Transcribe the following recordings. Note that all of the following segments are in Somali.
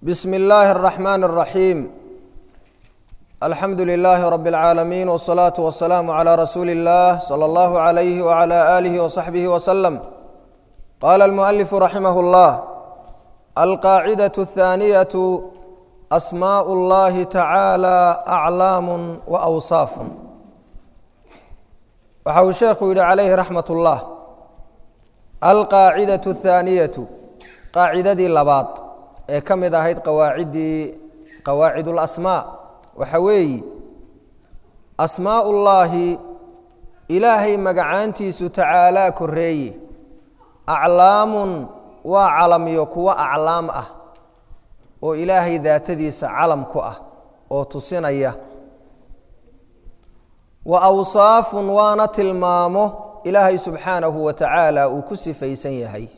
بسم الله الرحمن الرحيم الحمد لله رب العالمين والصلاة والسلام على رسول الله صلى الله عليه وعلى آله وصحبه وسلم قال المؤلف رحمه الله القاعدة الثانية أسماء الله تعالى أعلام وأوصاف وحو الشيخ يقول عليه رحمة الله القاعدة الثانية qaacidadii labaad ee ka mid ahayd qawaaciddii qawaacid اlasmaa waxa weeyi asmaa ullaahi ilaahay magacaantiisu tacaalaa koreeye aclaamun waa calamiyo kuwo aclaam ah oo ilaahay daatadiisa calam ku ah oo tusinaya wa awsaafun waana tilmaamo ilaahay subxaanahu wa tacaala uu ku sifaysan yahay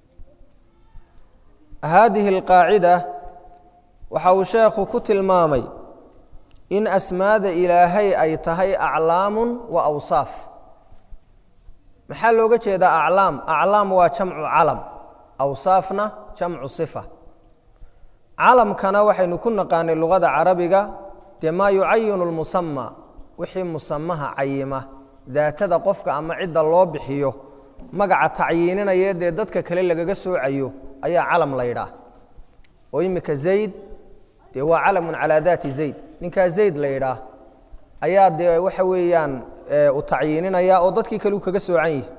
haadihi alqaacida waxa uu sheekhu ku tilmaamay in asmaada ilaahay ay tahay aclaamun wa awsaaf maxaa looga jeedaa aclaam aclaam waa jamcu calam awsaafna jamcu sifa calamkana waxaynu ku naqaanay luqada carabiga dee maa yucayinu lmusama wixii musamaha cayima daatada qofka ama cidda loo bixiyo magaca tacyiininaya dee dadka kale lagaga soocayo ayaa calam la yidhaah oo imika zayd dee waa calamun calaa daati zayd ninkaa zayd la yidhaah ayaa dee waxa weeyaan u tacyiininaya oo dadkii kale u kaga soocan yihi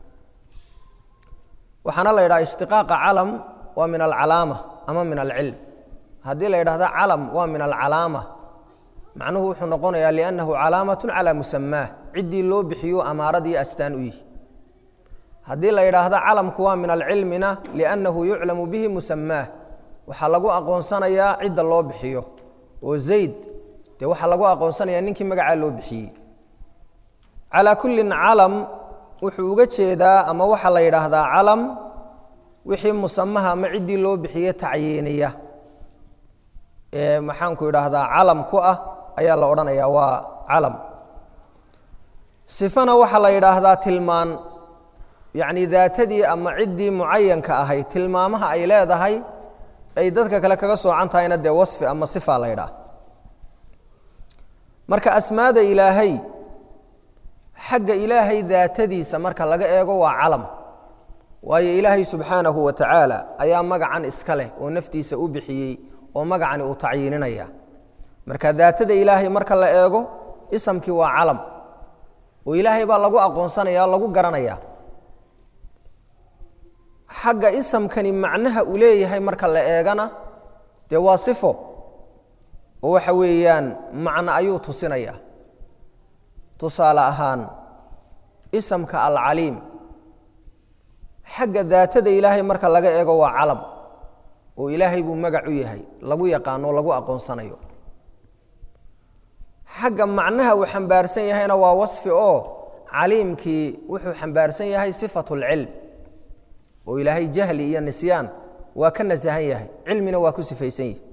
waxaana la yidhaha ishtiqaaqa calam waa min alcalaama ama min alcilm haddii la yidhahda calam waa min alcalaama macnuhu wuxuu noqonayaa liannahu calaamatun calaa musamaah ciddii loo bixiyo amaaradii astaan u yihi haddii la yidhaahdo calamku waa min alcilmina liannahu yuclamu bihi musamaah waxaa lagu aqoonsanayaa cidda loo bixiyo oo zayd dee waxaa lagu aqoonsanayaa ninkii magacaa loo bixiyey calaa kullin calam wuxuu uga jeedaa ama waxaa la yidhaahdaa calam wixii musamaha ama ciddii loo bixiye tacyiiniya ee maxaanku idhaahdaa calam ku ah ayaa la odhanayaa waa calam sifana waxaa la yidhaahdaa tilmaan yacni daatadii ama ciddii mucayanka ahayd tilmaamaha ay leedahay ay dadka kale kaga soocan tahayna dee wasfi ama sifa la ydhaah marka asmaada ilaahay xagga ilaahay daatadiisa marka laga eego waa calam waayo ilaahay subxaanahu wa tacaala ayaa magacan iska leh oo naftiisa u bixiyey oo magacani uu tacyiininaya marka daatada ilaahay marka la eego isamkii waa calam oo ilaahay baa lagu aqoonsanaya lagu garanaya xagga isamkani macnaha uu leeyahay marka la eegana dee waa sifo oo waxa weeyaan macno ayuu tusinaya tusaale ahaan isamka alcaliim xagga daatada ilaahay marka laga eego waa calam oo ilaahay buu magac u yahay lagu yaqaano lagu aqoonsanayo xagga macnaha uu xambaarsan yahayna waa wasfi oo caliimkii wuxuu xambaarsan yahay sifatu lcilm oo ilaahay jahli iyo nisyaan waa ka nasahan yahay cilmina waa ku sifaysan yahi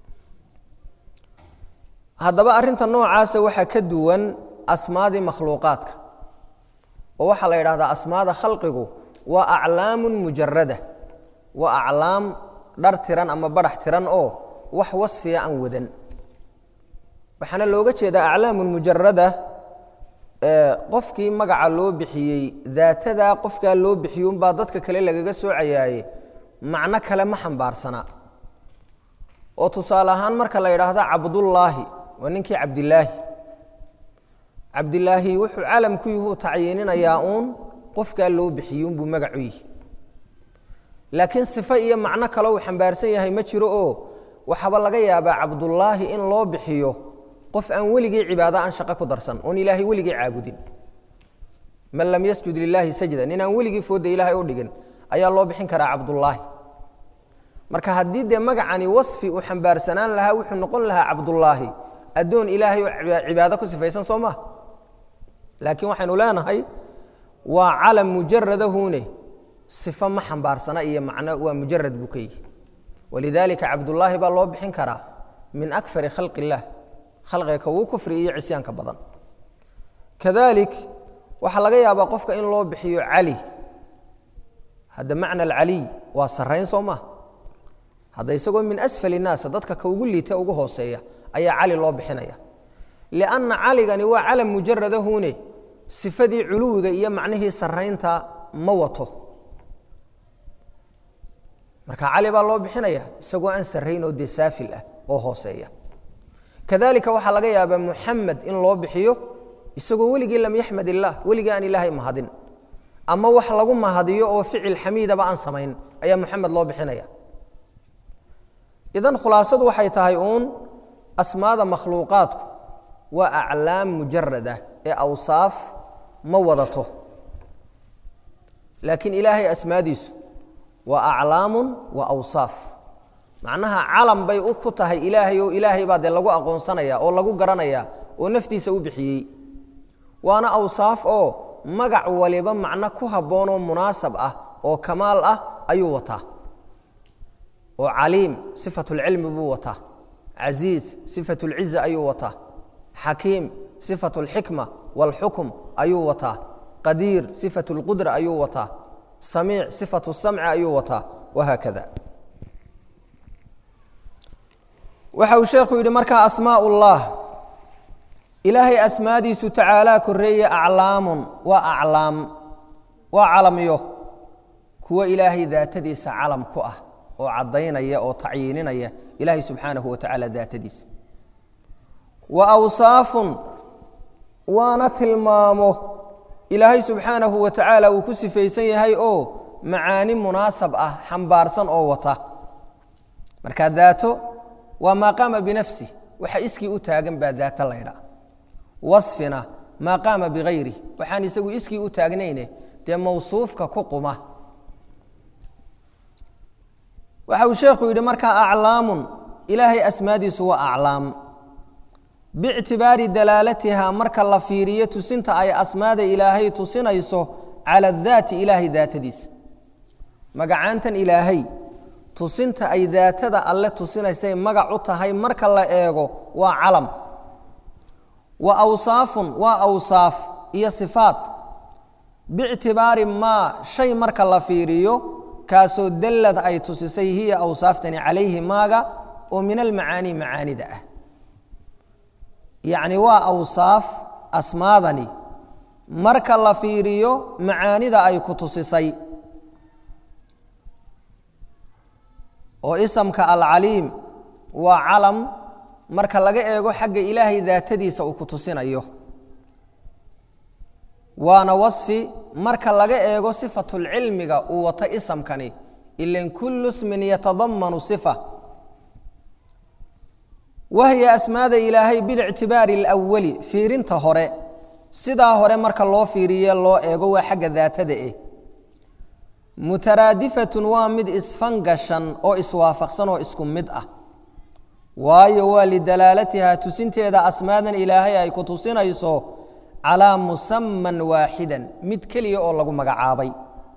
haddaba arrinta noocaasa waxaa ka duwan asmaadii makhluuqaadka oo waxaa la yidhahdaa asmaada khalqigu waa aclaamun mujarada waa aclaam dhar tiran ama badhax tiran oo wax wasfiya aan wadan waxaana looga jeedaa aclaamun mujarada qofkii magaca loo bixiyey daatadaa qofkaa loo bixiyo unbaa dadka kale lagaga soocayaaye macno kale ma xambaarsana oo tusaale ahaan marka la yidhaahdo cabdullaahi waa ninkii cabdilaahi cabdilaahi wuxuu calam ku yuhu tacyiininayaa uun qofkaa loo bixiyo unbuu magac u yihi laakiin sifo iyo macno kale uu xambaarsan yahay ma jiro oo waxaaba laga yaabaa cabdullaahi in loo bixiyo qof aan weligii cibaado aan shaqo ku darsan oon ilaahay weligii caabudin man lam yasjud lilaahi sajda nin aan weligii fooda ilaahay u dhigin ayaa loo bixin karaa cabdullaahi marka haddii dee magacani wasfi uu xambaarsanaan lahaa wuxuu noqon lahaa cabdullaahi addoon ilaahay oo cibaado ku sifaysan soo maha laakiin waxaynu leenahay waa calam mujaradahune sifo ma xambaarsana iyo macno waa mujarad buu ka yihi walidaalika cabdullaahi baa loo bixin karaa min akfari khalqi illaah khalqiga ka wuu kufri iyo cisyaanka badan kadalik waxaa laga yaabaa qofka in loo bixiyo cali hadda macna alcaliy waa sarayn soo maa hadda isagoo min asfali naasa dadka ka ugu liita ugu hooseeya ayaa cali loo bixinaya lianna caligani waa calam mujaradahune sifadii culuwiga iyo macnihii saraynta ma wato marka cali baa loo bixinaya isagoo aan sarayn oo dee saafil ah oo hooseeya kadalika waxaa laga yaabaa muxamed in loo bixiyo isagoo weligii lam yaxmad illaah weligii aan ilaahay mahadin ama wax lagu mahadiyo oo ficil xamiidaba aan samayn ayaa muxamed loo bixinaya idan khulaasadu waxay tahay uun asmaada makhluuqaadku waa aclaam mujarad ah ee awsaaf ma wadato laakiin ilaahay asmaadiisu waa aclaamun wa awsaaf macnaha calam bay ku tahay ilaahay oo ilaahay baa dee lagu aqoonsanaya oo lagu garanaya oo naftiisa u bixiyey waana awsaaf oo magac waliba macno ku habboon oo munaasab ah oo kamaal ah ayuu wataa oo caliim sifat اlcilmi buu wataa casiiz sifat اlciza ayuu wataa xakiim sifat اlxikma wاlxukm ayuu wataa qadiir sifat اlqudra ayuu wataa samiic sifat الsamci ayuu wataa wahaakada waxa uu sheekhu yidhi markaa asmaaء اllah ilaahay asmaadiisu tacaalaa koreeye aclaamun waa aclaam waa calamyo kuwo ilaahay daatadiisa calam ku ah oo caddaynaya oo tacyiininaya ilaahay subxaanahu wa tacaala daatadiisa wa awsaafun waana tilmaamo ilaahay subxaanahu wa tacaala uu ku sifaysan yahay oo macaani munaasab ah xambaarsan oo wata marka daato waa maa qaama binafsih waxa iskii u taagan baa daato laydha wasfina maa qaama bikayri waxaan isagu iskii u taagnayne dee mawsuufka ku quma waxa uu sheekhu yidhi markaa aclaamun ilaahay asmaadiisu waa aclaam biictibaari dalaalatiha marka la fiiriyo tusinta ay asmaada ilaahay tusinayso cala daati ilaahay daatadiisa magacaantan ilaahay tusinta ay daatada alle tusinaysay magac u tahay marka la eego waa calam wa awsaafun waa awsaaf iyo sifaat biictibaari maa shay marka la fiiriyo kaasoo dallad ay tusisay hiya awsaaftani calayhi maaga oo min almacaanii macaanida ah yacni waa awsaaf asmaadani marka la fiiriyo macaanida ay ku tusisay oo isamka alcaliim waa calam marka laga eego xagga ilaahay daatadiisa uu ku tusinayo waana wasfi marka laga eego sifatulcilmiga uu wato isamkani ilan kullu smin yatadamanu sifa wahya asmaada ilaahay bilictibaari alawali fiirinta hore sidaa hore marka loo fiiriye loo eego waa xagga daatada eh mutaraadifatun waa mid isfangashan oo iswaafaqsan oo isku mid ah waayo waa lidalaalatiha tusinteeda asmaadan ilaahay ay ku tusinayso calaa musaman waaxidan mid keliya oo lagu magacaabay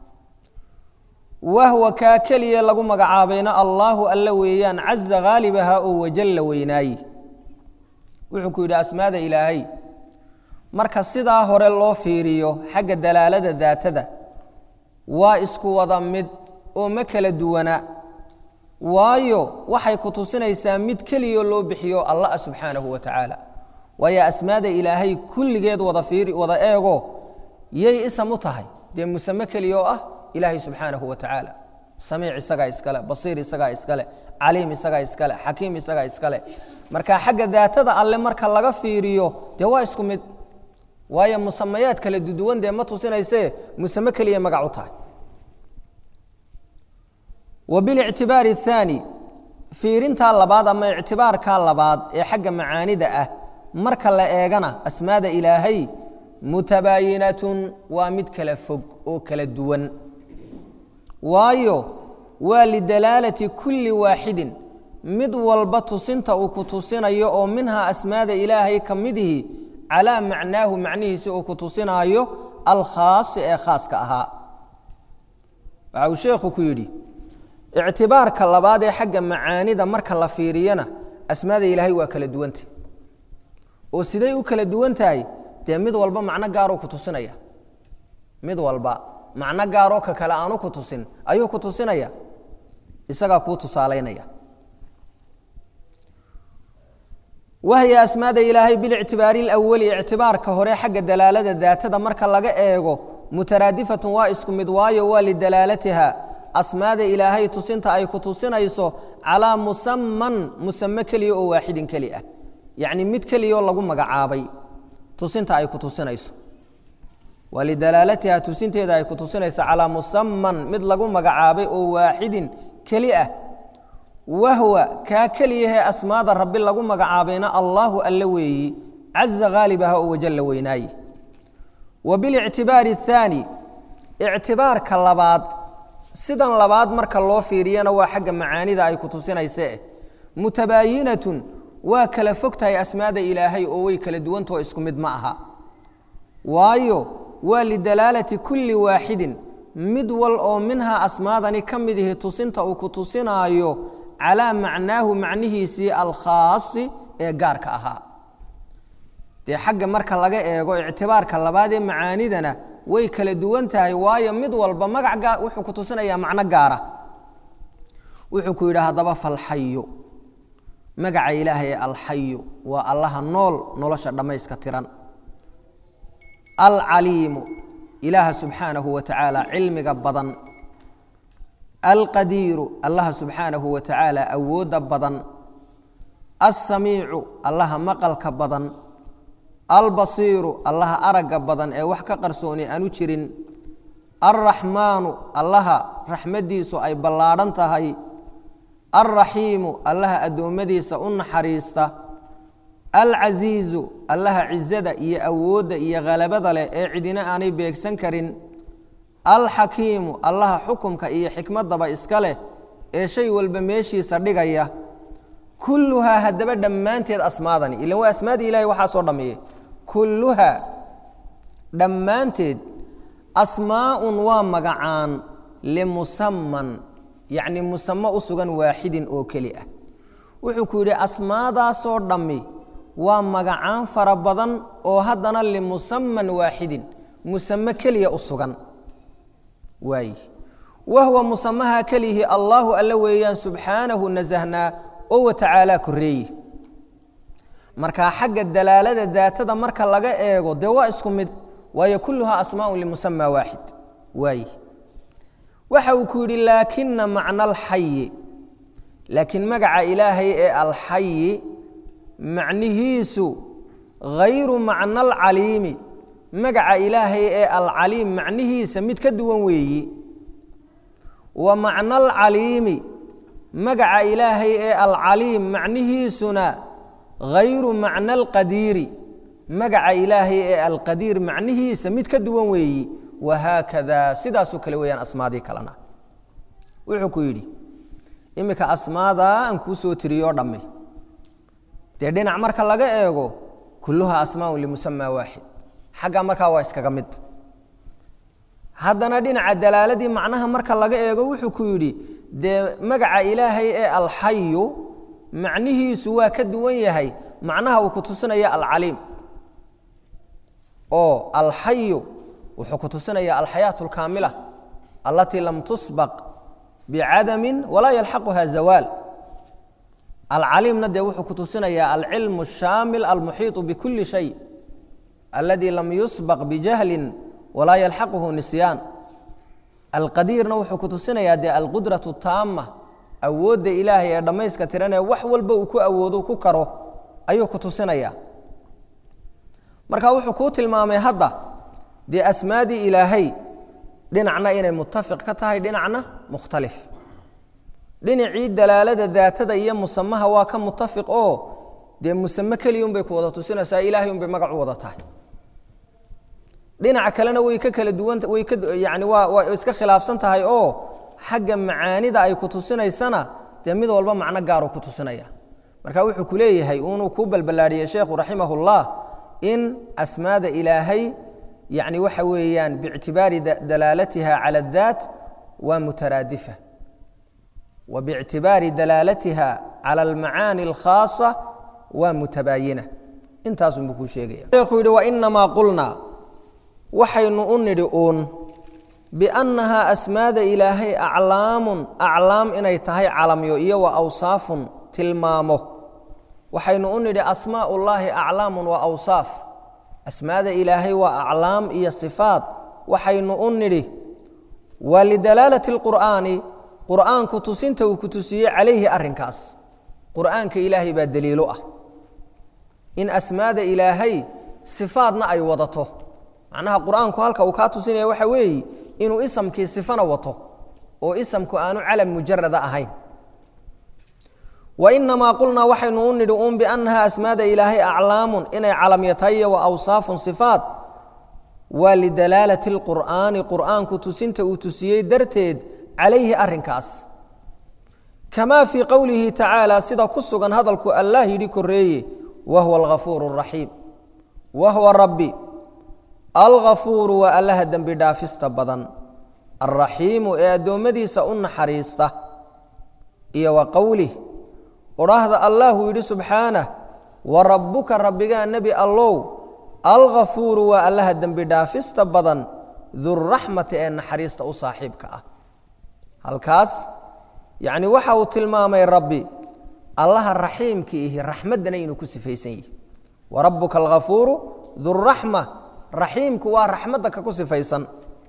wahwa kaa keliya lagu magacaabayna allaahu alla weeyaan caza haalibaha oo wajalla weynaaye wuxuu ku yidhi asmaada ilaahay marka sidaa hore loo fiiriyo xagga dalaalada daatada waa isku wada mid oo ma kala duwana waayo waxay ku tusinaysaa mid keliya loo bixiyo allah subxaanahu wa tacaala waayo asmaada ilaahay kulligeed wada fiiri wada eego yay isam u tahay dee musame keliya oo ah ilaahay subxaanahu wa tacaala samiic isagaa iskale basiir isagaa iskale caliim isagaa iskale xakiim isagaa iskale marka xagga daatada alle marka laga fiiriyo dee waa isku mid waayo musamayaad kala duduwan dee ma tusinaysee musame keliya magac u tahay wa bilictibaari athaani fiirintaa labaad ama ictibaarkaa labaad ee xagga macaanida ah marka la eegana asmaada ilaahay mutabaayinatun waa mid kala fog oo kala duwan waayo waa lidalaalati kulli waaxidin mid walba tusinta uu ku tusinayo oo minhaa asmaada ilaahay ka midihi calaa macnaahu macnihiisi uu ku tusinaayo alkhaasi ee khaaska ahaa waxa uu sheekhu ku yidhi ictibaarka labaad ee xagga macaanida marka la fiiriyana asmaada ilaahay waa kala duwanta oo siday u kala duwan tahay dee mid walba macno gaaruu ku tusinaya mid walba macno gaaroo ka kale aanu ku tusin ayuu ku tusinaya isagaa kuu tusaalaynaya wahya asmaada ilaahay bilictibaari alawali ictibaarka hore xagga dalaalada daatada marka laga eego mutaraadifatun waa isku mid waayo waa lidalaalatiha asmaada ilaahay tusinta ay ku tusinayso calaa musaman musame keliya oo waaxidin keli ah yacni mid keliyaoo lagu magacaabay tusinta ay ku tusinayso waa lidalaalatiha tusinteeda ay ku tusinayso calaa musaman mid lagu magacaabay oo waaxidin keli ah wahwa kaa keliyahee asmaada rabbi lagu magacaabayna allaahu alle weeyi caza haalibaha oo wajalla weynaaye wa bilictibaari athaani ictibaarka labaad sidan labaad marka loo fiiriyana waa xagga macaanida ay ku tusinayse mutabaayinatun waa kala fog tahay asmaada ilaahay oo way kala duwantao isku mid ma aha waayo waa lidalaalati kulli waaxidin mid wal oo minhaa asmaadani ka mid ihi tusinta uu ku tusinaayo calaa macnaahu macnihiisii alkhaasi ee gaarka ahaa dee xagga marka laga eego ictibaarka labaad ee macaanidana way kala duwan tahay waayo mid walba magac wuxuu ku tusinayaa macno gaara wuxuu ku yidhi haddaba falxayo magaca ilaahay ee alxayo waa allaha nool nolosha dhammayska tiran alcaliimu ilaaha subxaanahu wa tacaala cilmiga badan alqadiiru allaha subxaanahu wa tacaala awoodda badan alsamiicu allaha maqalka badan albasiiru allaha aragga badan ee wax ka qarsooni aanu jirin alraxmaanu allaha raxmaddiisu ay ballaadhan tahay alraxiimu allaha addoommadiisa u naxariista alcasiizu allaha cizada iyo awoodda iyo khalabada leh ee cidina aanay beegsan karin alxakiimu allaha xukumka iyo xikmaddaba iska leh ee shay walba meeshiisa dhigaya kulluhaa haddaba dhammaanteed asmaadani ilan waa asmaadii ilahay waxaa soo dhammeeyey kulluhaa dhammaanteed asmaaun waa magacaan limusaman yacni musamo u sugan waaxidin oo keli ah wuxuu ku yidhi asmaadaasoo dhammi waa magacaan fara badan oo haddana limusaman waaxidin musame keliya u sugan waay wahwa musamaha kelihi allaahu alle weeyaan subxaanahu nasahnaa oo watacaalaa koreeye markaa xagga dalaalada daatada marka laga eego dee waa isku mid waayo kulluhaa asmaaun limusama waaxid waay waxa uu ku yidhi laakina macna alxayi laakiin magaca ilaahay ee alxayi macnihiisu hayru macna alcaliimi magaca ilaahay ee alcaliim macnihiisa mid ka duwan weeyi wa macna alcaliimi magaca ilaahay ee alcaliim macnihiisuna hayru macna alqadiiri magaca ilaahay ee alqadiir macnihiisa mid ka duwan weeyi wahaakada sidaasoo kale weeyaan asmaadii kalena wuxuu ku yidhi iminka asmaadaa aan kuu soo tiriyoo dhammi dee dhinac marka laga eego kulluha asmaaun limusama waaxid xagga markaa waa iskaga mid haddana dhinaca dalaaladii macnaha marka laga eego wuxuu ku yidhi dee magaca ilaahay ee alxayu macnihiisu waa ka duwan yahay macnaha uu ku tusinaya alcaliim oo alxayu wuxuu ku tusinaya alxayaaة اlkaamila alatii lam tusbaq bicadami walaa yalxaquha zawaal alcaliimna dee wuxuu ku tusinaya alcilm الshaamil almuxiiطu bkuli shay aladi lam yusbaq bijahli walaa yalxaquhu nisyaan alqadiirna wuxuu ku tusinaya dee alqudraة taama awoodda ilaahay ee dhammayska tiranee wax walba uu ku awoodo ku karo ayuu ku tusinaya marka wuxuu kuu tilmaamay hadda dee asmaadii ilaahay dhinacna inay mutafiq ka tahay dhinacna mukhtalif dhinacii dalaalada daatada iyo musamaha waa ka mutafiq oo dee musame keliyun bay ku wada tusinaysaa ilaahay unbay magac u wada tahay dhinaca kalena way ka kala duwan way ka yani waa waa iska khilaafsan tahay oo xagga macaanida ay ku tusinaysana dee mid walba macno gaaru ku tusinaya marka wuxuu ku leeyahay unuu kuu balballaadhiyey sheekhu raximah اllah in asmaada ilaahay yani waxa weeyaan biictibaari dalaalatiha cala اdaat waa mutaraadifa wa biictibaari dalaalatiha cala almacaani اlkhaasa waa mutabaayina intaasunbuu kuu sheegaya sheekhu yihi wainamaa qulnaa waxaynu u nidhi uun biannahaa asmaada ilaahay aclaamun aclaam inay tahay calamyo iyo wa awsaafun tilmaamo waxaynu u nidhi asmaa ullaahi aclaamun wa awsaaf asmaada ilaahay waa aclaam iyo sifaat waxaynu u nidhi waa lidalaalati اlqur'aani qur'aanku tusinta uu ku tusiyey calayhi arrinkaas qur'aanka ilaahay baa daliilo ah in asmaada ilaahay sifaadna ay wadato macnaha qur'aanku halka uu kaa tusinaya waxa weeye inuu isamkii sifana wato oo isamku aanu calam mujarada ahayn wainamaa qulnaa waxaynu u nidhi uun biannaha asmaada ilaahay aclaamun inay calamyatahiyo wa awsaafun sifaat waa lidalaalati اlqur'aani qur'aanku tusinta uu tusiyey darteed calayhi arrinkaas kamaa fii qowlihi tacaala sida ku sugan hadalku allah yidhi koreeye wahuwa alghafuuru اraxiim wahuwa rabbi alghafuuru waa allaha dembi dhaafista badan alraxiimu ee addoommadiisa u naxariista iyo wa qowlih odhaahda allahu yidhi subxaanah wa rabbuka rabbigaa nebi allow alghafuuru waa allaha dembi dhaafista badan duraxmati ee naxariista u saaxiibka ah halkaas yacni waxa uu tilmaamay rabbi allaha raxiimka ihi raxmaddana inuu ku sifaysan yihi wa rabbuka alghafuuru duraxma raxiimku waa raxmadda ka ku sifaysan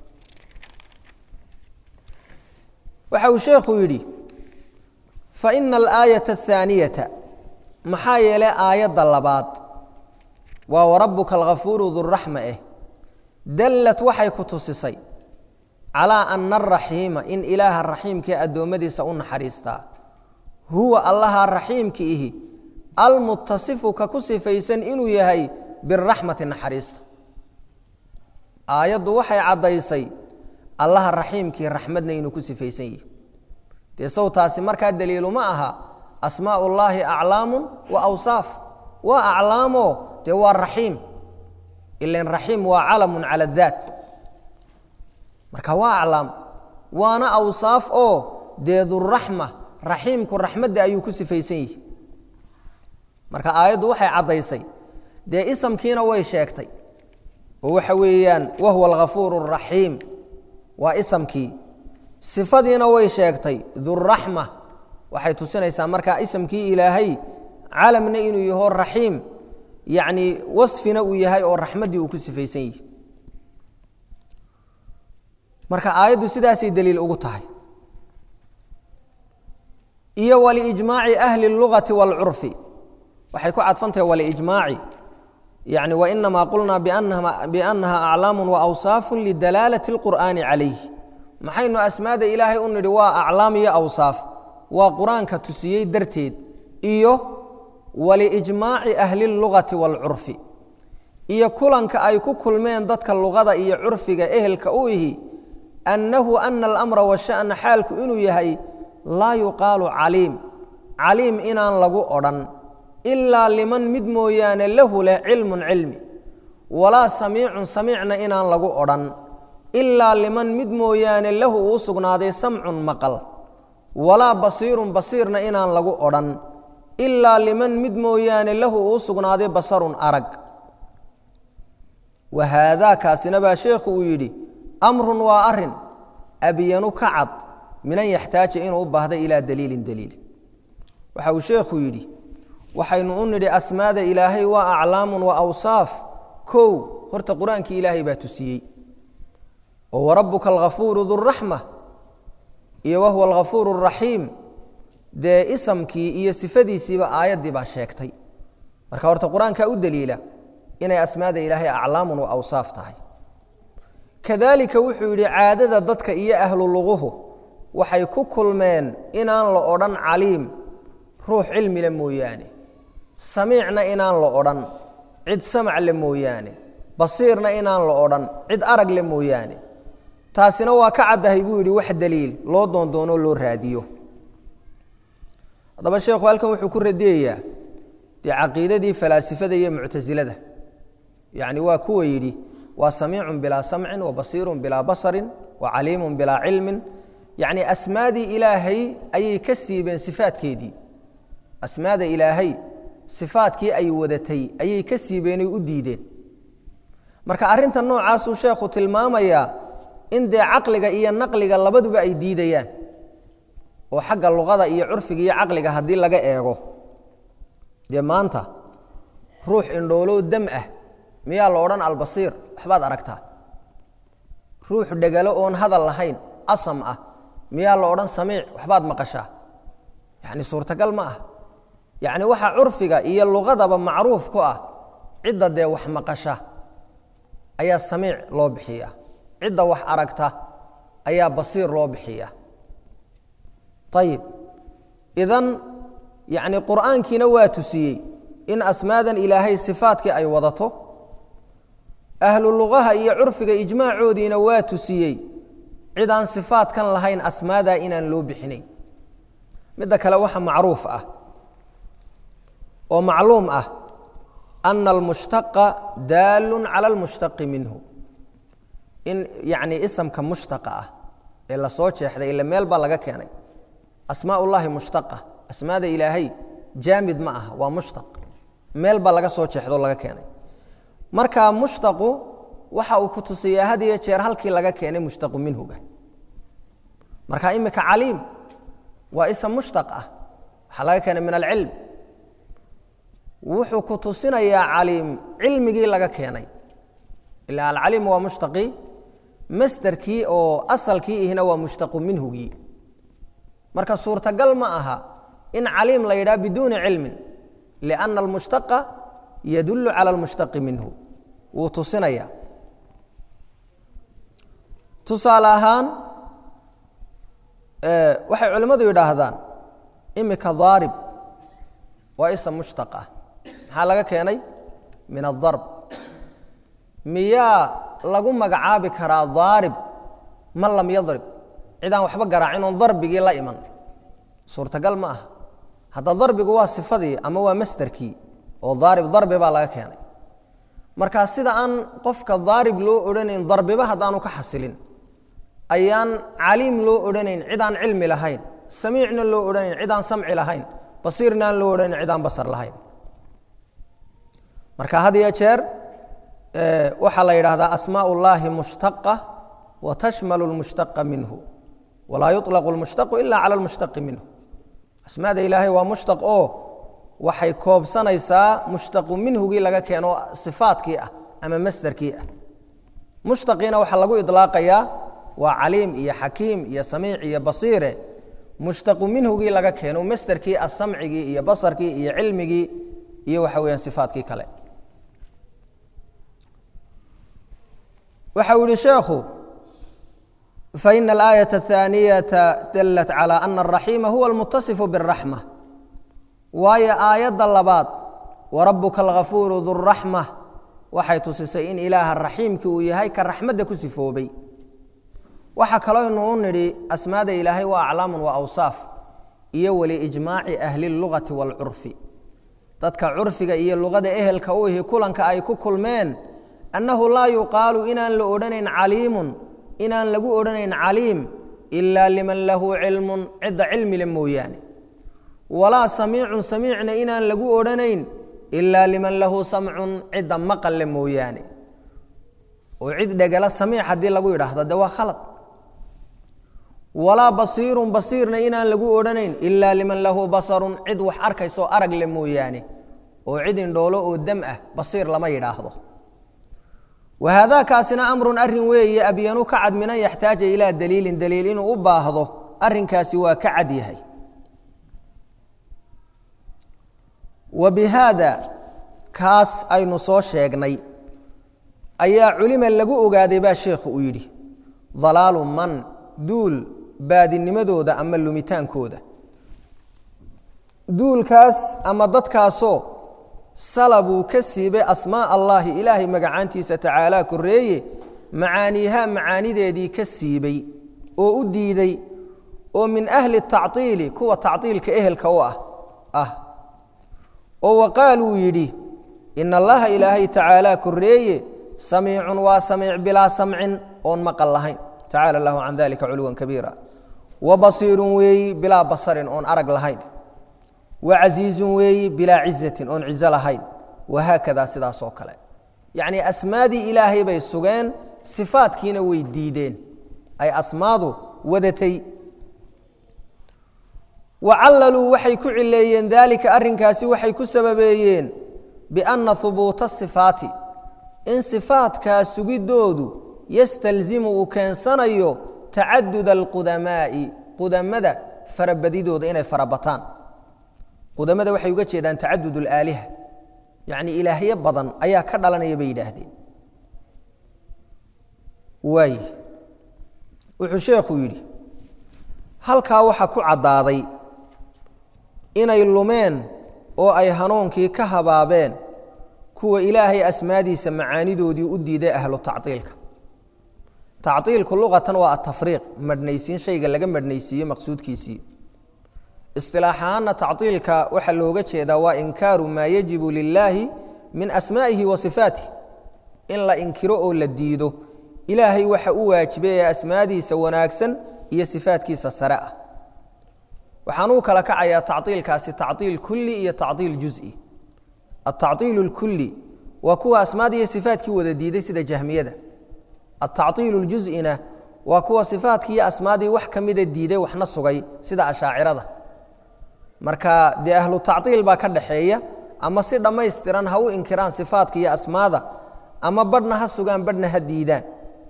waxa uu sheekhu yidhi faina alaayata athaaniyata maxaa yeelay aayadda labaad waa warabuka alghafuuru duraxma eh dallad waxay ku tusisay calaa ana araxiima in ilaaha raxiimkee addoommadiisa u naxariistaa huwa allaha raxiimki ihi almutasifu ka ku sifaysan inuu yahay biraxmati naxariista aayaddu waxay caddaysay allaha raxiimkii raxmadna inuu ku sifaysan yihi dee sawtaasi markaa daliilu ma aha asmaa ullaahi aclaamun wa awsaaf waa aclaamoo dee waa raxiim ilan raxiim waa calamun calaadaat marka waa aclaam waana awsaaf oo dee duraxma raxiimku raxmadda ayuu ku sifaysan yihi marka aayaddu waxay caddaysay dee isamkiina way sheegtay oo waxa weeyaan wahuwa alghafuuru araxiim waa isamkii sifadiina way sheegtay duraxma waxay tusinaysaa markaa isamkii ilaahay calamna inuu yaho raxiim yacni wasfina uu yahay oo raxmaddii uu ku sifaysan yihi marka aayaddu sidaasay daliil ugu tahay iyo waliijmaaci ahli اlugati wاlcurfi waxay ku cadfantahay waliijmaaci yani wainamaa qulnaa biannaha aclaamu waawsaafu lidalaalati اlqur'aani calayh maxaynu asmaada ilaahay u nidhi waa aclaam iyo awsaaf waa qur-aanka tusiyey darteed iyo waliijmaaci ahli اlugati wاlcurfi iyo kulanka ay ku kulmeen dadka luqada iyo curfiga ehelka u ihi annahu ana alamra washa'na xaalku inuu yahay laa yuqaalu caliim caliim inaan lagu odhan ilaa liman mid mooyaane lahu leh cilmun cilmi walaa samiicun samiicna inaan lagu odhan ilaa liman mid mooyaane lahu uu sugnaaday samcun maqal walaa basiirun basiirna inaan lagu odhan ilaa liman mid mooyaane lahu uu sugnaaday basarun arag wa haadaa kaasina baa sheekhu uu yidhi amrun waa arin abyanu ka cad min an yaxtaaja inuu u baahda ilaa daliilin daliil waxa uu sheekhu yidhi waxaynu u nidhi asmaada ilaahay waa aclaamun wa awsaaf kow horta qur-aankii ilaahay baa tusiyey oo warabuka alghafuuru duraxma iyo wahuwa alghafuuru araxiim dee isamkii iyo sifadiisiiba aayaddii baa sheegtay marka horta qur-aankaa u daliila inay asmaada ilaahay aclaamun wa awsaaf tahay kadalika wuxuu yidhi caadada dadka iyo ahlu luguhu waxay ku kulmeen inaan la odhan caliim ruux cilmile mooyaane samiicna inaan la odhan cid samac le mooyaane basiirna inaan la odhan cid arag le mooyaane taasina waa ka caddahay buu yidhi wax daliil loo doondoonoo loo raadiyo haddaba sheekhu halkan wuxuu ku radiyayaa dee caqiidadii falaasifada iyo muctasilada yacni waa kuwa yidhi waa samiicun bilaa samcin wa basiirun bilaa basarin wa caliimun bilaa cilmin yacni asmaadii ilaahay ayay ka siibeen sifaadkeedii asmaada ilaahay sifaadkii ay wadatay ayay ka siibeenay u diideen marka arrinta noocaasuu sheekhu tilmaamayaa in dee caqliga iyo naqliga labaduba ay diidayaan oo xagga luqada iyo curfiga iyo caqliga haddii laga eego dee maanta ruux indhoolow dam ah miyaa la odhan albasiir waxbaad aragtaa ruux dhegalo oon hadal lahayn asam ah miyaa la odhan samiic waxbaad maqashaa yacni suurtagal ma ah yacni waxaa curfiga iyo luqadaba macruuf ku ah cidda dee wax maqasha ayaa samiic loo bixiya cidda wax aragta ayaa basiir loo bixiya ayib idan yacni qur'aankiina waa tusiyey in asmaadan ilaahay sifaadkii ay wadato ahlu luqaha iyo curfiga ijmaacoodiina waa tusiyey cid aan sifaadkan lahayn asmaadaa inaan loo bixinayn midda kale waxa macruuf ah oo macluum ah ana almushtaqa daalun cala almushtaqi minhu in yacni isamka mushtaqa ah ee lasoo jeexday ila meel baa laga keenay asmaa ullaahi mushtaqa asmaada ilaahay jaamid ma aha waa mushtaq meel baa laga soo jeexdo laga keenay marka mushtaqu waxa uu ku tusiyaa had iyo jeer halkii laga keenay mushtaqu minhuga marka imika caliim waa ism mushtaq ah waxaa laga keenay min alcilm wuxuu ku tusinayaa caliim cilmigii laga keenay ila alcaliim waa mushtaqii masderkii oo asalkii ihna waa mushtaqu minhugii marka suurtagal ma aha in caliim la yidhaha biduuni cilmin lianna almushtaqa yadullu cala almushtaqi minhu wuu tusinaya tusaale ahaan waxay culimmadu yidhaahdaan imika daarib waa ism mushtaq ah maxaa laga keenay min adarb miyaa lagu magacaabi karaa daarib man lam yadrib cidaan waxba garaacin oon darbigii la iman suurtagal ma aha hadda darbigu waa sifadii ama waa masderkii oo daarib darbi baa laga keenay marka sida aan qofka daarib loo odhanayn darbiba haddaanu ka xasilin ayaan caliim loo odhanayn cidaan cilmi lahayn samiicna loo odhanayn cidaan samci lahayn basiirna aan loo odhanayn cidaan basar lahayn marka had iyo jeer waxaa la yidhaahdaa asmaa ullaahi mushtaqa wa tashmalu lmushtaqa minhu walaa yuطlaqu lmushtaqu ila cala lmushtaqi minhu asmaada ilaahay waa mushtaq oo waxay koobsanaysaa mushtaqu minhugii laga keeno sifaadkii ah ama masderkii ah mushtaqiina waxaa lagu idlaaqayaa waa caliim iyo xakiim iyo samiic iyo basiire mushtaqu minhugii laga keeno masderkii ah samcigii iyo basarkii iyo cilmigii iyo waxa weyaan sifaadkii kale waxa uu yihi sheekhu faina alaayaة الثaaniyata dalat calى ana الraxiima huwa اlmutasifu bالraxma waayo aayadda labaad warabuka algafuuru duraxma waxay tusisay in ilaaha raxiimki uu yahay ka raxmadda ku sifoobay waxaa kaloynu u nidhi asmaada ilaahay waa aclaamun wa awsaaf iyo waliijmaaci ahli اlugati wاlcurfi dadka curfiga iyo luqada ehelka u ihi kulanka ay ku kulmeen annahu laa yuqaalu inaan la odhanayn caliimun inaan lagu odhanayn caliim ilaa liman lahu cilmun cidda cilmile mooyaane walaa samiicun samiicna inaan lagu odhanayn ilaa liman lahu samcun cidda maqalle mooyaane oo cid dhegala samiic haddii lagu yidhaahdo de waa khalad walaa basiirun basiirna inaan lagu odhanayn ilaa liman lahu basarun cid wax arkaysoo arag le mooyaane oo cid indhoolo oo dam ah basiir lama yidhaahdo wahaadaakaasina amrun arin weeye abyanu ka cad minan yaxtaaja ilaa daliilin daliil inuu u baahdo arinkaasi waa ka cad yahay wa bi haada kaas aynu soo sheegnay ayaa culima lagu ogaaday baa sheekhu uu yidhi dalaalu man duul baadinimadooda ama lumitaankooda duulkaas ama dadkaasoo salabuu ka siibay asmaa allaahi ilaahay magacaantiisa tacaalaa koreeye macaaniihaa macaanideedii ka siibay oo u diiday oo min ahli tactiili kuwa tactiilka ehelka u ah ah oo waqaaluu yidhi ina allaha ilaahay tacaalaa koreeye samiicun waa samiic bilaa samcin oon maqal lahayn tacala allahu can dalika culuwan kabiira wa basiirun weeyi bilaa basarin oon arag lahayn wacasiizun weeyi bilaa cizatin oon cizo lahayn wahaakadaa sidaas oo kale yacnii asmaadii ilaahay bay sugeen sifaadkiina way diideen ay asmaadu wadatay wa callaluu waxay ku cileeyeen daalika arrinkaasi waxay ku sababeeyeen bianna hubuuta sifaati in sifaatkaa sugidoodu yastalzimu uu keensanayo tacadud alqudamaa'i qudamada farabadidooda inay farabataan qudamada waxay uga jeedaan tacadud alaaliha yacni ilaahyo badan ayaa ka dhalanaya bay yidhaahdeen waay wuxuu sheekhu yidhi halkaa waxaa ku caddaaday inay lumeen oo ay hanuunkii ka habaabeen kuwa ilaahay asmaadiisa macaanidoodii u diiday ahlu tactiilka tactiilku luqatan waa atafriiq madhnaysiin shayga laga madhnaysiiyo maqsuudkiisii isilaax ahaanna tactiilka waxaa looga jeedaa waa inkaaru maa yajibu lilaahi min asmaa'ihi wa sifaatih in la inkiro oo la diido ilaahay waxa u waajibay ee asmaadiisa wanaagsan iyo sifaatkiisa sare ah waxaan uu kala kacayaa tactiilkaasi tactiil kulli iyo tactiil juzi atactiil اlkuli waa kuwa asmaad iyo sifaatkii wada diiday sida jahmiyada atactiil اljuz'ina waa kuwa sifaatkii iyo asmaadii wax ka mida diiday waxna sugay sida ashaacirada marka dee ahlu tactiil baa ka dhaxeeya ama si dhammaystiran ha u inkiraan sifaatka iyo asmaada ama badhna ha sugaan badhna ha diidaan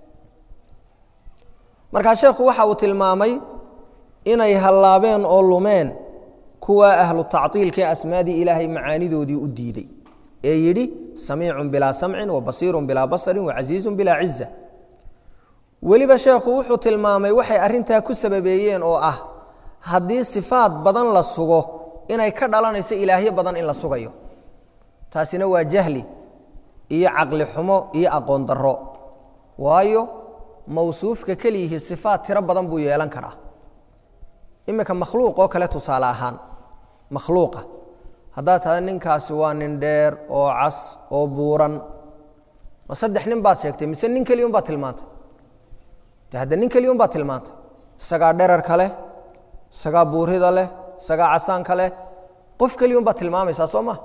markaa sheekhu waxa uu tilmaamay inay hallaabeen oo lumeen kuwa ahlu tactiilkae asmaadii ilaahay macaanidoodii u diiday ee yidhi samiicun bilaa samcin wa basiirun bilaa basarin wa casiizun bilaa ciza weliba sheekhu wuxuu tilmaamay waxay arintaa ku sababeeyeen oo ah haddii sifaad badan la sugo inay ka dhalanayso ilaahyo badan in la sugayo taasina waa jahli iyo caqli xumo iyo aqoon darro waayo mawsuufka keliyihii sifaad tiro badan buu yeelan karaa iminka makhluuq oo kale tusaale ahaan makhluuqa haddaad tahda ninkaasi waa nin dheer oo cas oo buuran ma saddex nin baad sheegtay mise nin keliya un baad tilmaantay de hadda nin keliya un baad tilmaantay isagaa dherarka leh isagaa buurida leh isagaa casaanka leh qof keliya un baad tilmaamaysaa soo ma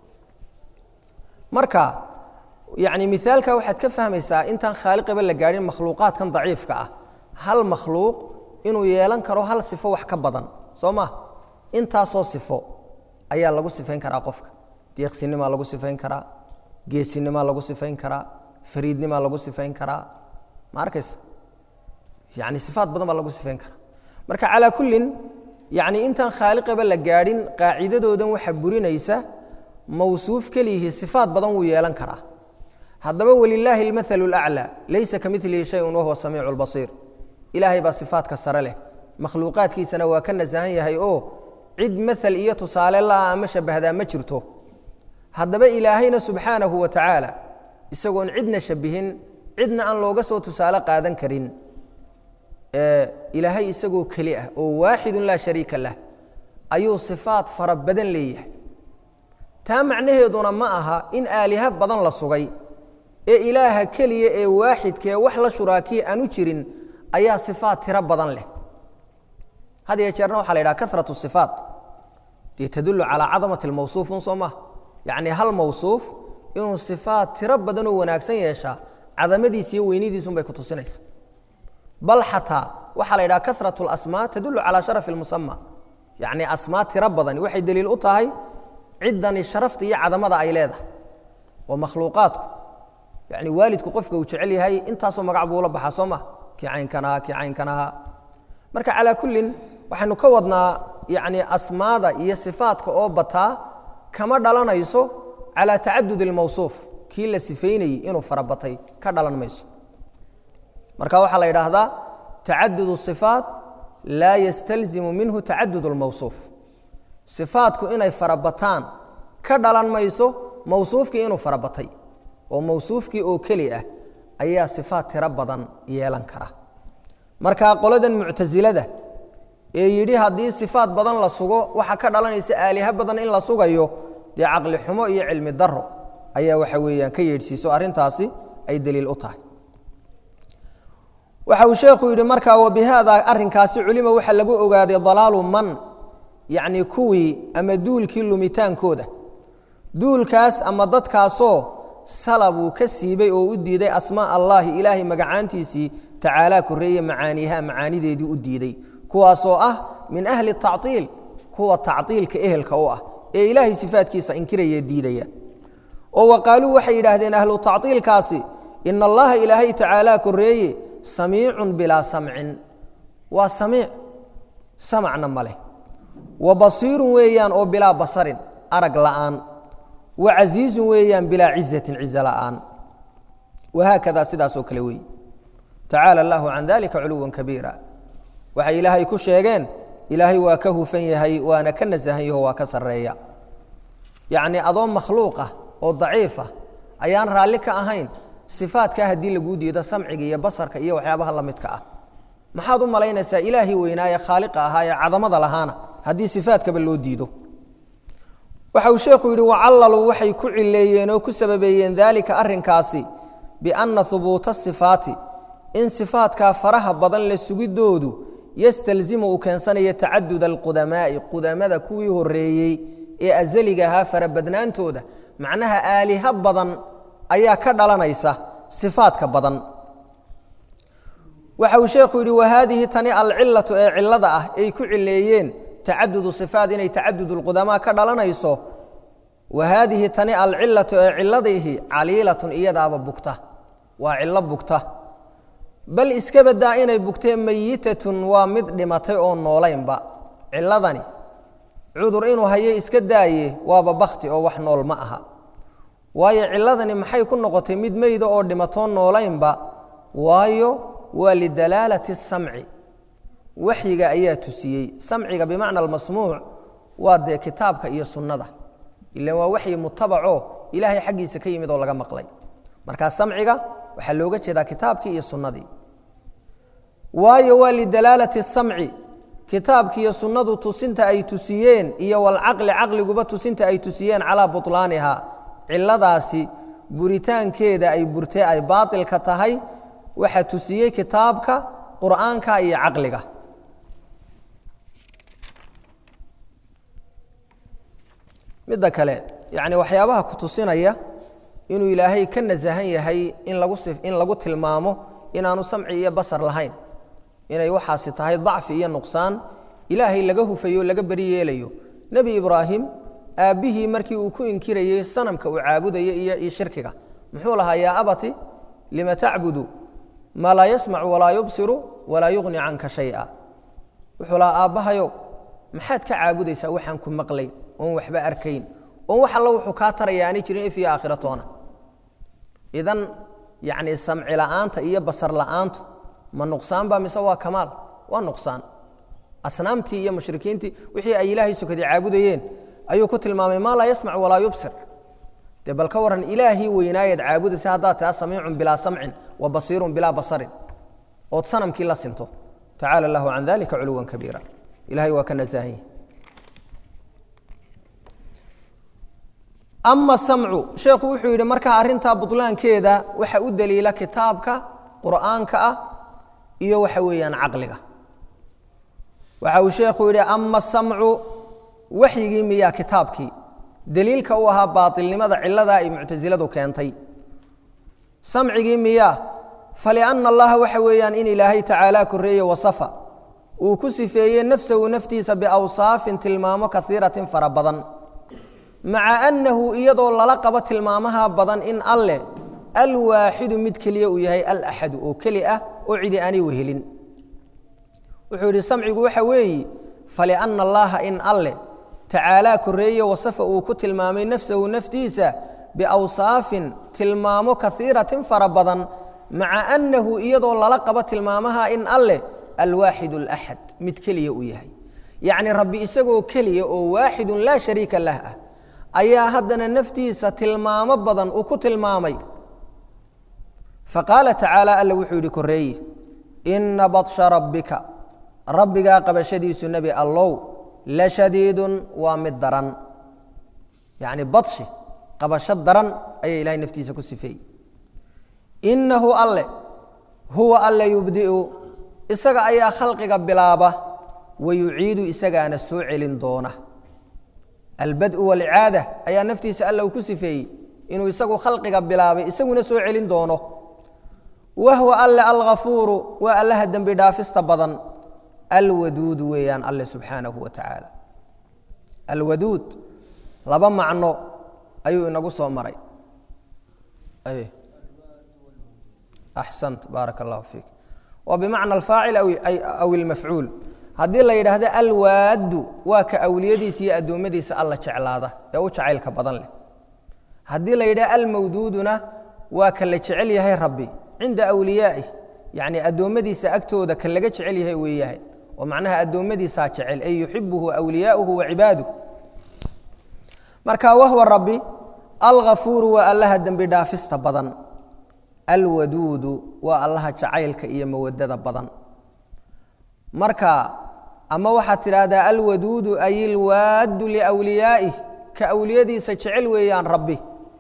marka yani miaalka waxaad ka fahmaysaa intaan khaaliqaba la gaadhin makhluuqaadkan daciifka ah hal makhluuq inuu yeelan karo hal sifo wax ka badan soo ma intaasoo sifo ayaa lagu sifayn karaa qofka deeqsinimaa lagu sifayn karaa geesinimaa lagu sifayn karaa fariidnimaa lagu sifayn karaa ma arkaysa yani sifaad badan baa lagu sifayn karaa marka calaa kullin yani intaan khaaliqaba la gaadhin qaacidadoodan waxa burinaysa mawsuuf keliyihii sifaad badan wuu yeelan karaa haddaba walilaahi almathalu alaclaa laysa ka milihi shayun wahuwa samiicu lbasiir ilaahay baa sifaadka sare leh makhluuqaadkiisana waa ka nasahan yahay oo cid maal iyo tusaale la'a ama shabahdaa ma jirto haddaba ilaahayna subxaanahu wa tacaala isagoon cidna shabihin cidna aan looga soo tusaale qaadan karin ilaahay isagoo keli ah oo waaxidun laa shariika lah ayuu sifaad fara badan leeyahay taa macnaheeduna ma aha in aaliha badan la sugay ee ilaaha keliya ee waaxidkaee wax la shuraakiya aanu jirin ayaa sifaat tiro badan leh had iyo jeerna waxa la yidhaha karatu sifaat dee tadullu calaa cadamati lmawsuufun soo maha yacni hal mawsuuf inuu sifaat tiro badan oo wanaagsan yeeshaa cadamadiisa iyo weynidiisun bay ku tusinaysa bal xataa waxaa la yidhaha karatu lasmaa tadullu calaa sharafi lmusama yacni asmaa tiro badani waxay deliil u tahay ciddani sharafta iyo cadamada ay leedahay oo makhluuqaadku yani waalidku qofka uu jecel yahay intaasoo magac buu ula baxaa soo ma kii caynkan ahaa kii caynkan ahaa marka calaa kullin waxaynu ka wadnaa yani asmaada iyo sifaadka oo bataa kama dhalanayso calaa tacadud اlmawsuuf kii la sifaynayey inuu farabatay ka dhalan mayso marka waxaa la yidhaahdaa tacadud الصifaat laa yastalzimu minhu tacadud اlmawsuuf sifaadku inay farabataan ka dhalan mayso mawsuufkii inuu farabatay oo mawsuufkii oo keli ah ayaa sifaat tiro badan yeelan kara marka qoladan muctasilada ee yidhi haddii sifaat badan la sugo waxaa ka dhalanaysa aaliha badan in la sugayo dee caqli xumo iyo cilmi daro ayaa waxa weeyaan ka yeedhsiiso arrintaasi ay daliil u tahay waxa uu sheekhu yidhi markaa wabihaada arrinkaasi culima waxaa lagu ogaaday dalaalu man yacni kuwii ama duulkii lumitaankooda duulkaas ama dadkaasoo salabuu ka siibay oo u diiday asmaa allaahi ilaahay magacaantiisii tacaalaa koreeye macaaniiha macaanideedii u diiday kuwaasoo ah min ahli taciil kuwa tacdiilka ehelka u ah ee ilaahay sifaadkiisa inkiraya diidaya oo wa qaaluu waxay yidhaahdeen ahlu tacdiilkaasi ina allaha ilaahay tacaalaa koreeye samiicun bilaa samcin waa samiic samacna ma leh wa basiirun weeyaan oo bilaa basarin arag la'aan wa casiizun weeyaan bilaa cizatin cizo la'aan wahaakada sidaasoo kale weeye tacaala allahu can dalika culuwan kabiira waxay ilaahay ku sheegeen ilaahay waa ka hufan yahay waana ka nasahan yaho waa ka sarreeya yacnii adoo makhluuqah oo daciifah ayaan raalli ka ahayn sifaadkaa haddii laguu diido samciga iyo basarka iyo waxyaabaha la midka ah maxaad u malaynaysaa ilaahii weynaaye khaaliqa ahaa ee cadamada lahaana haddii sifaadkaba loo diido waxa uu sheekhu yidhi wacallaluu waxay ku cileeyeen oo ku sababeeyeen daalika arrinkaasi bianna hubuuta sifaati in sifaadkaa faraha badan la sugidoodu yastalzimu uu keensanayo tacadud alqudamaa'i qudamada kuwii horeeyey ee azaliga ahaa farabadnaantooda macnaha aaliha badan ayaa ka dhalanaysa sifaadka badan waxa uu sheekhu yidhi wahaadihi tani alcilatu ee cilada ah ay ku cileeyeen tacadudu sifaat inay tacadud lqudamaa ka dhalanayso wahaadihi tani alcilatu ee ciladiihi caliilatun iyadaaba bugta waa cilo bugta bal iska badaa inay bugtee mayitatun waa mid dhimatay oo noolaynba ciladani cudur inuu hayo iska daaye waaba bakti oo wax nool ma aha waayo ciladani maxay ku noqotay mid meyda oo dhimatoo noolaynba waayo waa lidalaalati samci waxyiga ayaa tusiyey samciga bimacna almasmuuc waa dee kitaabka iyo sunnada ilan waa waxyi mutabaco ilaahay xaggiisa ka yimid oo laga maqlay markaa samciga waxaa looga jeedaa kitaabkii iyo sunnadii waayo waa lidalaalati samci kitaabki iyo sunnadu tusinta ay tusiyeen iyo walcaqli caqliguba tusinta ay tusiyeen calaa bulaaniha ciladaasi buritaankeeda ay burtee ay baailka tahay waxaa tusiyey kitaabka qur'aanka iyo caqliga midda kale yani waxyaabaha ku tusinaya inuu ilaahay ka nasahan yahay in lagu in lagu tilmaamo inaanu samci iyo basar lahayn inay waxaasi tahay dacfi iyo nuqsaan ilaahay laga hufayo o laga beri yeelayo nebi ibraahim aabbihii markii uu ku inkirayey sanamka uu caabudaya iyo shirkiga muxuu lahaa yaa abati lima tacbudu maa laa yasmacu walaa yubsiru walaa yuqni canka shaya wuxuu lahaa aabbahayow maxaad ka caabudaysaa waxaan ku maqlay oon waxba arkayn oon wax alla wuxuu kaa taraya aanay jirin if iyo aakhiratoona idan yacni samci la'aanta iyo basar la'aantu ma nuqsaan ba mise waa kamaal waa nuqsaan asnaamtii iyo mushrikiintii wixii ay ilaahay sokadii caabudayeen ayuu ku tilmaamay maa laa yasmac walaa yubsir dee bal ka waran ilaahii weynaayaad caabudaysa haddaad taa samiicun bilaa samcin wa basiirun bilaa basarin ood sanamkii la sinto tacaala allahu can dalika culuwan kabiira ilahay waa ka nasaahan ama samcu sheekhu wuxuu yidhi markaa arrintaa butlaankeeda waxa u daliila kitaabka qur'aanka ah iyo waxa weeyaan caqliga waxa uu sheekhu yidhi ama samcu waxyigii miyaa kitaabkii daliilka u ahaa baailnimada ciladaa ay muctasiladu keentay samcigii miyaa falianna allaha waxa weeyaan in ilaahay tacaala koreeye wasafa uu ku sifeeyey nafsahu naftiisa biawsaafin tilmaamo kaiiratin fara badan maca annahu iyadoo lala qabo tilmaamaha badan in alleh alwaaxidu mid keliya uu yahay alaxadu oo keli ah oo cidi aanay wehelin wuxuu yidhi samcigu waxa weeyi falianna allaha in alleh tacaalaa koreeye wasafa uu ku tilmaamay nafsahu naftiisa biawsaafin tilmaamo kaiiratin fara badan maca annahu iyadoo lala qabo tilmaamaha in alleh alwaaxid alaxad mid keliya uu yahay yacni rabbi isagoo keliya oo waaxidun laa shariika lah ah ayaa haddana naftiisa tilmaamo badan uu ku tilmaamay faqaala tacaala alla wuxuu yidhi koreeye ina badsha rabbika rabbigaa qabashadiisu nebi allow la shadiidun waa mid daran yacni badshi qabasho daran ayaa ilahay naftiisa ku sifeeyey innahu alle huwa alle yubdi'u isaga ayaa khalqiga bilaaba wa yuciidu isagaana soo celin doona albad'u walcaada ayaa naftiisa alla uu ku sifeeyey inuu isagu khalqiga bilaabay isaguna soo celin doono wahwa alle alghafuuru waa allaha dembi dhaafista badan alwaduudu weeyaan alle subxaanahu wa tacaala alwaduud laba macno ayuu inagu soo maray axsant baaraka allahu fiik waa bimacna alfaacil aw ilmafcuul haddii la yidhaahdo alwaaddu waa ka awliyadiisa iyo addoommadiisa alla jeclaada ee u jacaylka badan leh haddii la yidhahdo almawduuduna waa ka la jecel yahay rabbi cinda awliyaa'ih yacni addoommadiisa agtooda ka laga jecel yahay weeyahay oo macnaha addoommadiisaa jecel ay yuxibuhu awliyaauhu wa cibaaduh marka wahwa rabbi alghafuuru waa allaha dembi dhaafista badan alwaduudu waa allaha jacaylka iyo mawadada badan marka ama waxaad tidhaahdaa alwaduudu ay ilwaaddu liwliyaa'ih ka awliyadiisa jecel weeyaan rabbi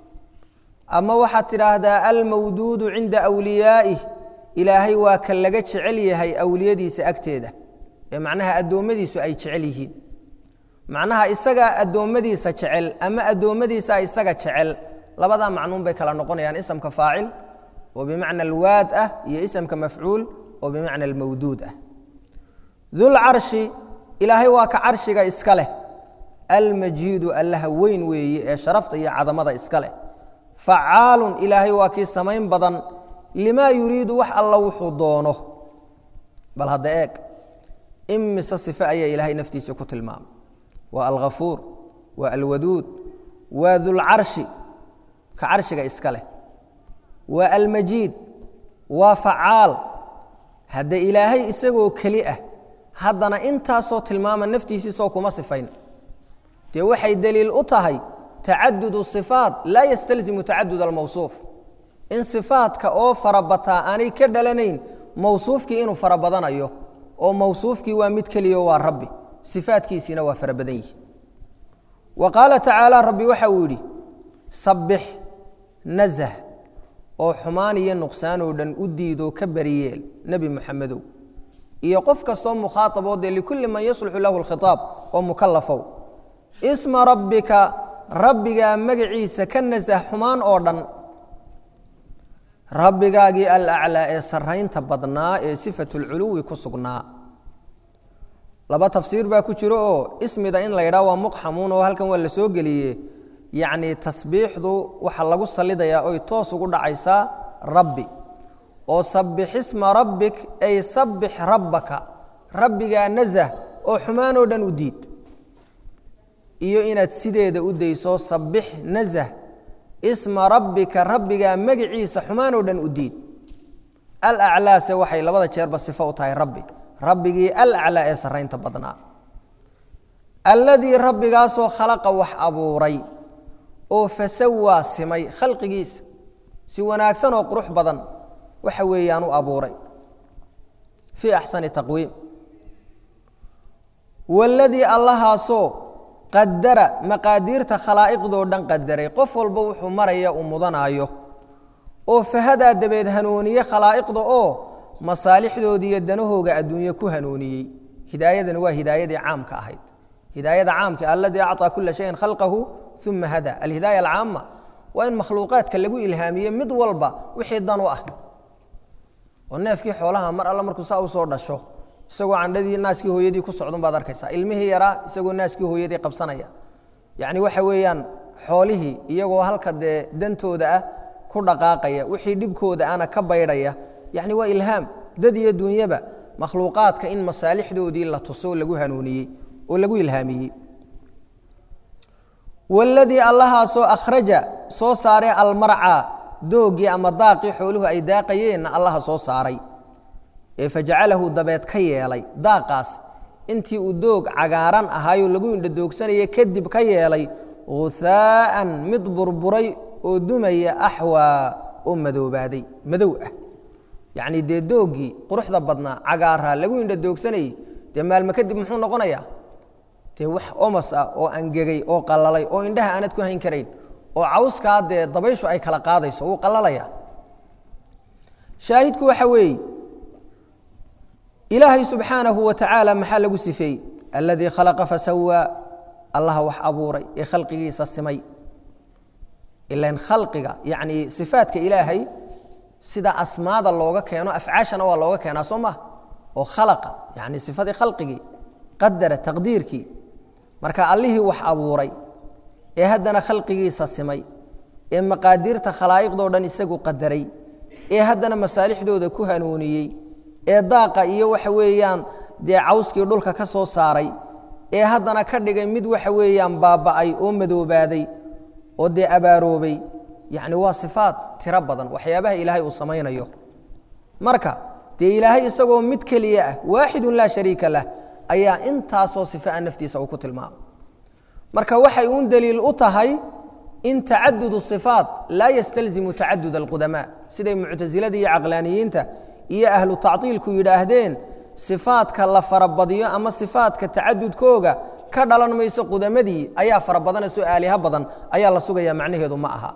ama waxaad tidhaahdaa almawduudu cinda awliyaa'ih ilaahay waa ka laga jecel yahay awliyadiisa agteeda ee macnaha addoommadiisu ay jecel yihiin macnaha isagaa addoommadiisa jecel ama addoommadiisa isaga jecel labadaa macnuun bay kala noqonayaan isamka faacil oo bimacna alwaad ah iyo isamka mafcuul oo bimacna almawduud ah dulcarshi ilaahay waa ka carshiga iska leh almajiidu allaha weyn weeye ee sharafta iyo cadamada iska leh facaalun ilaahay waa kii samayn badan limaa yuriidu wax alla wuxuu doono bal hadda eeg imise sife ayaa ilaahay naftiisa ku tilmaamay waa alghafuur waa alwaduud waa dulcarshi ka carshiga iska leh waa almajiid waa facaal hadda ilaahay isagoo keli ah haddana intaasoo tilmaama naftiisiisoo kuma sifayn dee waxay daliil u tahay tacadud sifaat laa yastalzimu tacadud almawsuuf in sifaadka oo farabataa aanay ka dhalanayn mawsuufkii inuu farabadanayo oo mawsuufkii waa mid keliyo waa rabbi sifaadkiisiina waa fara badan yihi wa qaala tacaala rabbi waxa uu yidhi sabbix nazah oo xumaan iyo nuqsaanoo dhan u diidoo ka bariyeel nebi muxamedow iyo qof kastoo mukhaaaboo dee likulli man yasluxu lahu lkhitaab oo mukalafow isma rabbika rabbigaa magaciisa ka nasah xumaan oo dhan rabbigaagii alaclaa ee saraynta badnaa ee sifat lculuwi ku sugnaa laba tafsiir baa ku jiro oo ismida in la yidhaha waa muqxamuun oo halkan waa la soo geliye yacni tasbiixdu waxaa lagu salidayaa oy toos ugu dhacaysaa rabbi oo sabbix isma rabbik ay sabbix rabbaka rabbigaa nasah oo xumaanoo dhan u diid iyo inaad sideeda u dayso sabbix nasah isma rabbika rabbigaa magiciisa xumaanoo dhan u diid alaclaase waxay labada jeerba sifo u tahay rabbi rabbigii alaclaa ee saraynta badnaa alladii rabbigaasoo khalaqa wax abuuray oo fasawaa simay khalqigiisa si wanaagsan oo qurux badan waxa weeyaan u abuuray fii axsani taqwiim waladii allahaasoo qadara maqaadiirta khalaa'iqdoo dhan qadaray qof walba wuxuu maraya uu mudanaayo oo fahadaa dabeed hanuuniye khalaa'iqda oo masaalixdoodii iyo danahooga adduunye ku hanuuniyey hidaayadani waa hidaayadii caamka ahayd hidaayada caamka aladii acطaa kula shayin khalqahu uma hada alhidaaya alcaama waa in makhluuqaadka lagu ilhaamiye mid walba wixii dan u ah oo neefkii xoolaha mar alla markuu saa usoo dhasho isagoo candhadii naaskii hooyadii ku socdun baad arkaysaa ilmihii yaraa isagoo naaskii hooyadii qabsanaya yacni waxa weeyaan xoolihii iyagoo halka dee dantooda ah ku dhaqaaqaya wixii dhibkooda ana ka baydhaya yacni waa ilhaam dad iyo dunyaba makhluuqaadka in masaalixdoodii la tuso lagu hanuuniyey oo lagu ilhaamiyey waladii allahaasoo akhraja soo saaray almarca doogii ama daaqii xooluhu ay daaqayeenna allaha soo saaray ee fajacalahu dabeed ka yeelay daaqaas intii uu doog cagaaran ahaayoo lagu indhadoogsanaya kadib ka yeelay huhaa'an mid burburay oo dumaya axwaa oo madoobaaday madow ah yacnii dee dooggii quruxda badnaa cagaaraa lagu indhadoogsanayey dee maalmo kadib muxuu noqonayaa dee wax omas ah oo angegay oo qalalay oo indhaha aanad ku hayn karayn oo cawskaa dee dabayshu ay kala qaadayso wuu qalalaya shaahidku waxa weeye ilaahay subxaanahu wa tacaala maxaa lagu sifeeyey aladii khalaqa fasawaa allaha wax abuuray ee khalqigiisa simay ilan khalqiga yacni sifaadka ilaahay sida asmaada looga keeno afcaashana waa looga keenaa soo maha oo khalaqa yani sifadii khalqigii qadara taqdiirkii marka allihii wax abuuray ee haddana khalqigiisa simay ee maqaadiirta khalaa'iqdoo dhan isagu qadaray ee haddana masaalixdooda ku hanuuniyey ee daaqa iyo waxa weeyaan dee cawskii dhulka ka soo saaray ee haddana ka dhigay mid waxa weeyaan baaba'ay oo madoobaaday oo dee abaaroobay yacni waa sifaad tiro badan waxyaabaha ilaahay uu samaynayo marka dee ilaahay isagoo mid keliya ah waaxidun laa shariika lah ayaa intaasoo sife a naftiisa uu ku tilmaamay marka waxay uun daliil u tahay in tacadud sifaat laa yastalzimu tacadud alqudamaa siday muctasilada iyo caqlaaniyiinta iyo ahlu tactiilku yidhaahdeen sifaadka la farabadiyo ama sifaadka tacadudkooga ka dhalan mayso qudamadii ayaa farabadanayso aaliha badan ayaa la sugaya macnaheedu ma aha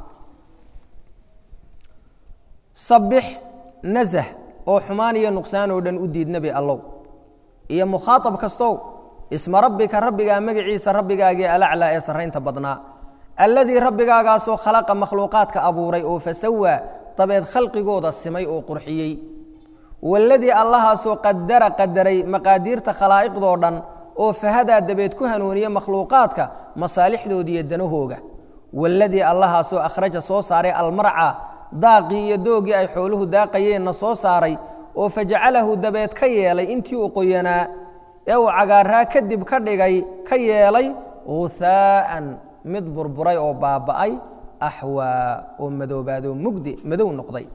sabix nazah oo xumaan iyo nuqsaan oo dhan u diid nebi allow iyo mukhaaab kastow isma rabbika rabbigaa magaciisa rabbigaagii alaclaa ee sarraynta badnaa alladii rabbigaagaasoo khalaqa makhluuqaadka abuuray oo fasawaa dabeed khalqigooda simay oo qurxiyey waladii allahaasoo qadara qadaray maqaadiirta khalaa'iqdoo dhan oo fahadaa dabeed ku hanuuniya makhluuqaadka masaalixdoodiiyo danahooga waladii allahaasoo akhraja soo saaray almarca daaqii iyo doogii ay xooluhu daaqayeenna soo saaray oo fajacalahu dabeed ka yeelay intii uu qoyanaa ee uu cagaaraa kadib ka dhigay ka yeelay huhaa'an mid burburay oo baaba'ay axwaa oo madoobaadoo mugdi madow noqday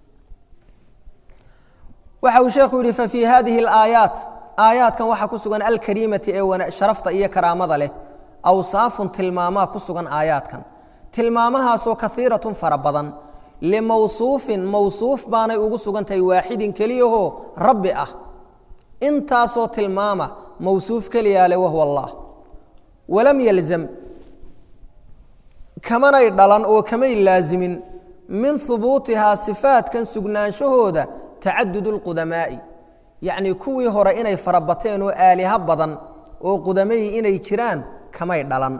waxa uu sheekhu yidhi fafii hadihi alaayaat aayaadkan waxaa ku sugan alkariimati ee sharafta iyo karaamada leh awsaafun tilmaamaa ku sugan aayaadkan tilmaamahaasoo kaiiratun fara badan limawsuufin mawsuuf baanay ugu sugan tahay waaxidin keliyahoo rabbi ah intaasoo tilmaama mawsuuf keliyaa leh wahuwa allah walam yalzam kamanay dhalan oo kamay laazimin min hubuutihaa sifaatkan sugnaanshahooda tacadud اlqudamaa'i yacnii kuwii hore inay farabateen oo aaliha badan oo qudamayi inay jiraan kamay dhalan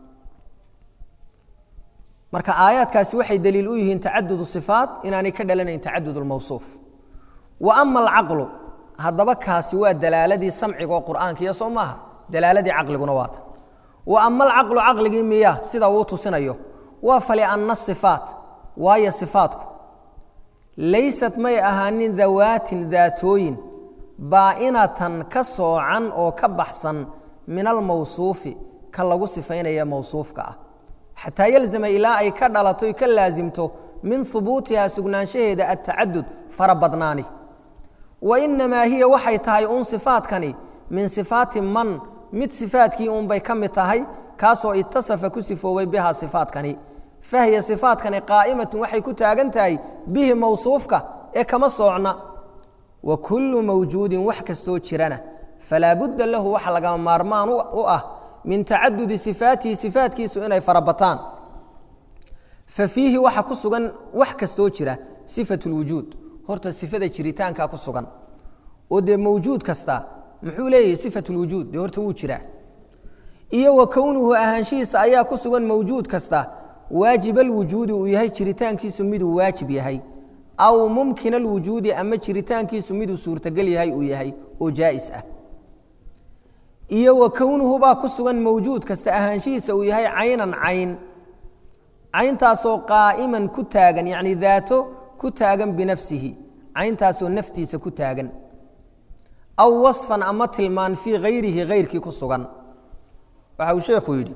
marka aayaadkaasi waxay daliil u yihiin tacadud sifaat inaanay ka dhalanayn tacadud اlmawsuuf wa ama alcaqlu haddaba kaasi waa dalaaladii samciga oo qur'aanka iyo soo maaha dalaaladii caqliguna waata wa ama alcaqlu caqligii miya sida uu tusinayo waa falianna sifaat waayo sifaatku laysat may ahaanin dawaatin daatooyin baa'inatan ka soocan oo ka baxsan min almawsuufi ka lagu sifaynaya mawsuufka ah xataa yalzama ilaa ay ka dhalato ka laasimto min hubuutihaa sugnaanshaheeda atacadud fara badnaani wa inamaa hiya waxay tahay uun sifaatkani min sifaati man mid sifaadkii uunbay ka mid tahay kaasoo itasafa ku sifoobay bihaa sifaatkani fahiya sifaatkani qaa'imatun waxay ku taagan tahay bihi mawsuufka ee kama soocna wa kullu mawjuudin wax kastoo jirana falaa budda lahu waxa lagama maarmaan u ah min tacadudi sifaatihi sifaatkiisu inay farabataan fa fiihi waxa ku sugan wax kastoo jira sifat lwujuud horta sifada jiritaankaa ku sugan oo dee mawjuud kasta muxuu leeyahay sifat lwujuud dee horta wuu jiraa iyo wa kownuhu ahaanshihiisa ayaa ku sugan mawjuud kasta waajib alwujuudi uu yahay jiritaankiisu miduu waajib yahay aw mumkin alwujuudi ama jiritaankiisu miduu suurtagal yahay uu yahay oo jaa'is ah iyo wa kownuhu baa ku sugan mawjuud kasta ahaanshihiisa uu yahay caynan cayn cayntaasoo qaa'iman ku taagan yacni daato ku taagan binafsihi cayntaasoo naftiisa ku taagan aw wasfan ama tilmaan fii hayrihi hayrkii ku sugan waxa uu sheekhu yidhi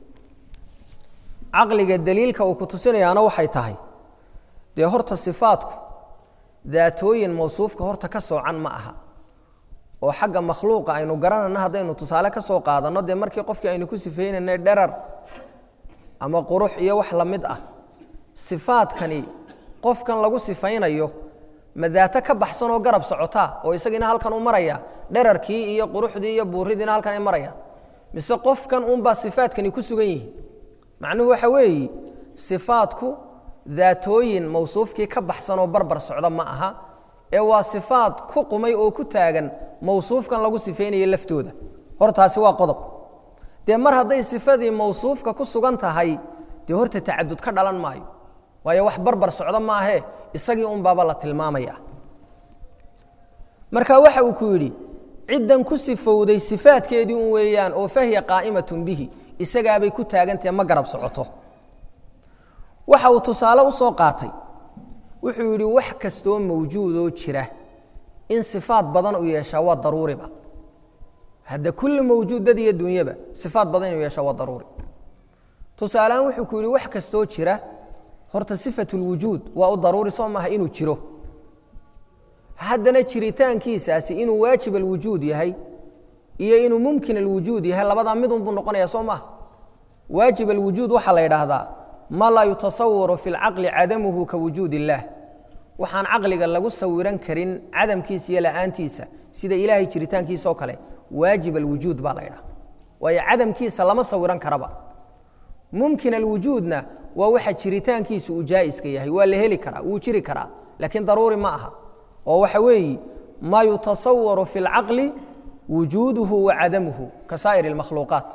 caqliga daliilka uu ku tusinayaana waxay tahay dee horta sifaatku daatooyin mawsuufka horta ka soocan ma aha oo xagga makhluuqa aynu garanayno haddaynu tusaale ka soo qaadanno dee markii qofkii aynu ku sifaynaynay dherar ama qurux iyo wax la mid ah sifaadkani qofkan lagu sifaynayo ma daato ka baxsan oo garab socotaa oo isagiina halkan u maraya dherarkii iyo quruxdii iyo buuridiina halkan ay marayaan mise qofkan unbaa sifaadkani ku sugan yihiin macnuhu waxa weeyi sifaadku daatooyin mawsuufkii ka baxsan oo barbar socda ma aha ee waa sifaad ku qumay oo ku taagan mawsuufkan lagu sifaynayo laftooda hortaasi waa qodob dee mar hadday sifadii mawsuufka ku sugan tahay dee horta tacadud ka dhalan maayo waayo wax barbar socda maahee isagii unbaaba la tilmaamaya marka waxa uu ku yidhi ciddan ku sifowday sifaadkeedii un weeyaan oo fahiya qaa'imatun bihi isagaabay ku taagantahe ma garab socoto waxa uu tusaale u soo qaatay wuxuu yidhi wax kastoo mawjuudoo jira in sifaad badan u yeeshaa waa daruuriba hadda kulli mawjuud dad iyo dunyaba sifaad badan inuu yeeshaa waa daruuri tusaalehaan wuxuu ku yidhi wax kastoo jira horta sifatulwujuud waa u daruuri soo maaha inuu jiro haddana jiritaankiisaasi inuu waajib alwujuud yahay iyo inuu mumkin alwujuud yahay labadaa midun buu noqonaya soo maaha waajib alwujuud waxaa la yidhaahdaa ma laa yutasawaru fi lcaqli cadamuhu ka wujuud illaah waxaan caqliga lagu sawiran karin cadamkiisa iyo la'aantiisa sida ilaahay jiritaankiisa oo kale waajib alwujuud baa la ydhaha waayo cadamkiisa lama sawiran karaba mumkin alwujuudna waa waxa jiritaankiisu uu jaa'iska yahay waa la heli karaa wuu jiri karaa laakiin daruuri ma aha oo waxa weeyi maa yutasawaru fi اlcaqli wujuuduhu wa cadamuhu ka saa'ir اlmakhluuqaat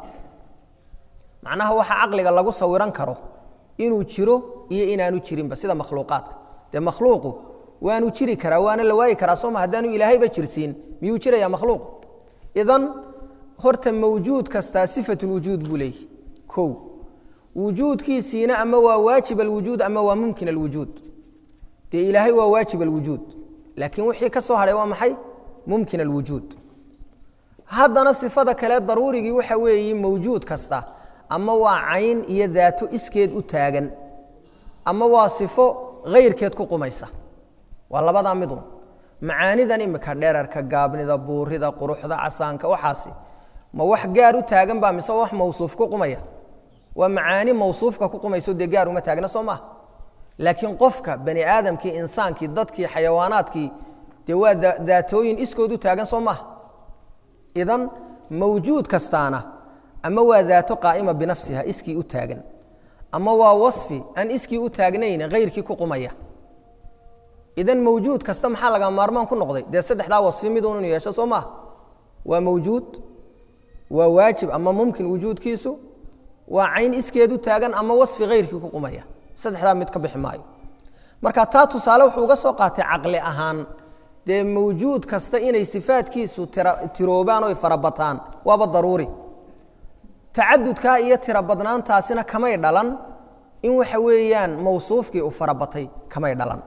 macnaha waxa caqliga lagu sawiran karo inuu jiro iyo inaanu jirinba sida makhluuqaadka dee makhluuqu waanu jiri karaa waana la waayi karaa sooma haddaanu ilaahayba jirsiin miyuu jiraya makhluuq idan horta mawjuud kastaa sifat lwujuud buu leeyahy kow wujuudkiisiina ama waa waajib alwujuud ama waa mumkin alwujuud dee ilaahay waa waajib alwujuud laakiin wixii ka soo hadhay waa maxay mumkin alwujuud haddana sifada kale daruurigii waxa weeye mawjuud kasta ama waa cayn iyo daato iskeed u taagan ama waa sifo hayrkeed ku qumaysa waa labadaa midun macaanidan imika dherarka gaabnida buurida quruxda casaanka waxaasi ma wax gaar u taagan baa mise wax mawsuuf ku qumaya waa macaani mawsuufka ku qumayso dee gaar uma taagna soo maaha laakiin qofka bani aadamkii insaankii dadkii xayawaanaadkii dee waa daatooyin iskood u taagan soo maaha idan mawjuud kastaana ama waa daato qaa'ima binafsiha iskii u taagan ama waa wasfi aan iskii u taagnayn hayrkii ku qumaya idan mawjuud kasta maxaa laga maarmaan ku noqday dee saddexdaa wasfi midun inu yeesho soo maaha waa mawjuud waa waajib ama mumkin wujuudkiisu waa cayn iskeed u taagan ama wasfi hayrkii ku qumaya saddexdaa mid ka bixi maayo marka taa tusaale wuxuu uga soo qaatay caqli ahaan dee mawjuud kasta inay sifaadkiisu tiroobaan oy farabataan waaba daruuri tacadudkaa iyo tiro badnaantaasina kamay dhalan in waxa weeyaan mawsuufkii uu farabatay kamay dhalan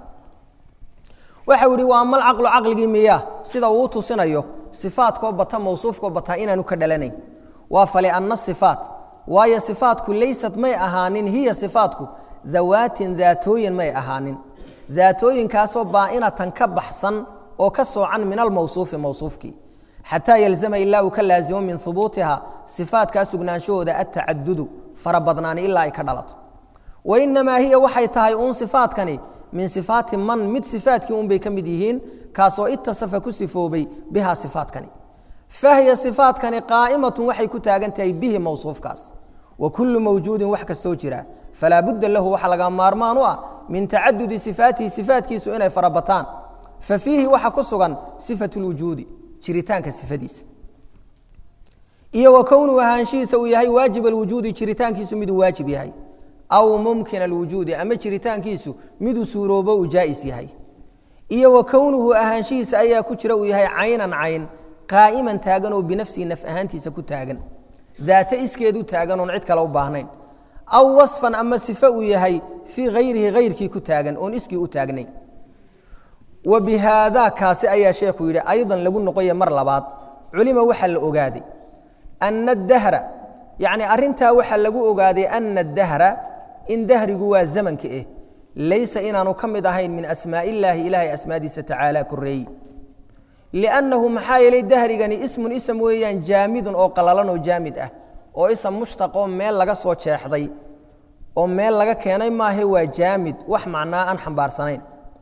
waxau yihi waa amal caqlu caqligii miyaa sida uu u tusinayo sifaadkoo bata mawsuufkoo bataa inaanu ka dhalanayn waa falianna sifaat waayo sifaatku laysat may ahaanin hiya sifaatku dawaatin daatooyin may ahaanin daatooyinkaasoo baa'inatan ka baxsan oo ka soocan min almawsuufi mawsuufkii xataa yalzama ilaa uu ka laasimo min hubuutiha sifaatkaa sugnaanshahooda atacadudu farabadnaani ilaa ay ka dhalato wainamaa hiya waxay tahay uun sifaadkani min sifaati man mid sifaatkii unbay ka mid yihiin kaasoo itasafa ku sifoobay biha sifaadkani fahiya sifaadkani qaa'imatun waxay ku taagan tahay bihi mawsuufkaas wa kullu mawjuudin wax kastoo jira falaa budda lahu waxa laga maarmaan u ah min tacadudi sifaatihi sifaatkiisu inay farabataan fa fiihi waxa ku sugan sifat lwujuudi jiritaanka sifadiisa iyo wa kownuhu ahaanshihiisa uu yahay waajib alwujuudi jiritaankiisu miduu waajib yahay aw mumkin alwujuudi ama jiritaankiisu miduu suuroobo uu jaa'is yahay iyo wa kownuhu ahaanshihiisa ayaa ku jira uu yahay caynan cayn qaa'iman taagan oo binafsihi naf ahaantiisa ku taagan daate iskeed u taagan oon cid kale u baahnayn aw wasfan ama sifo uu yahay fii hayrihi hayrkii ku taagan oon iskii u taagnayn wa bi haadaa kaasi ayaa sheekhu yidhi aydan lagu noqoya mar labaad culima waxaa la ogaaday ana adahra yacni arrintaa waxaa lagu ogaaday ana adahra in dahrigu waa zamanka eh laysa inaanu ka mid ahayn min asmaa illaahi ilaahay asmaadiisa tacaala koreeyi liannahu maxaa yeelay dahrigani ismun ism weeyaan jaamidun oo qalalan oo jaamid ah oo ism mushtaqoo meel laga soo jeexday oo meel laga keenay maahe waa jaamid wax macnaa aan xambaarsanayn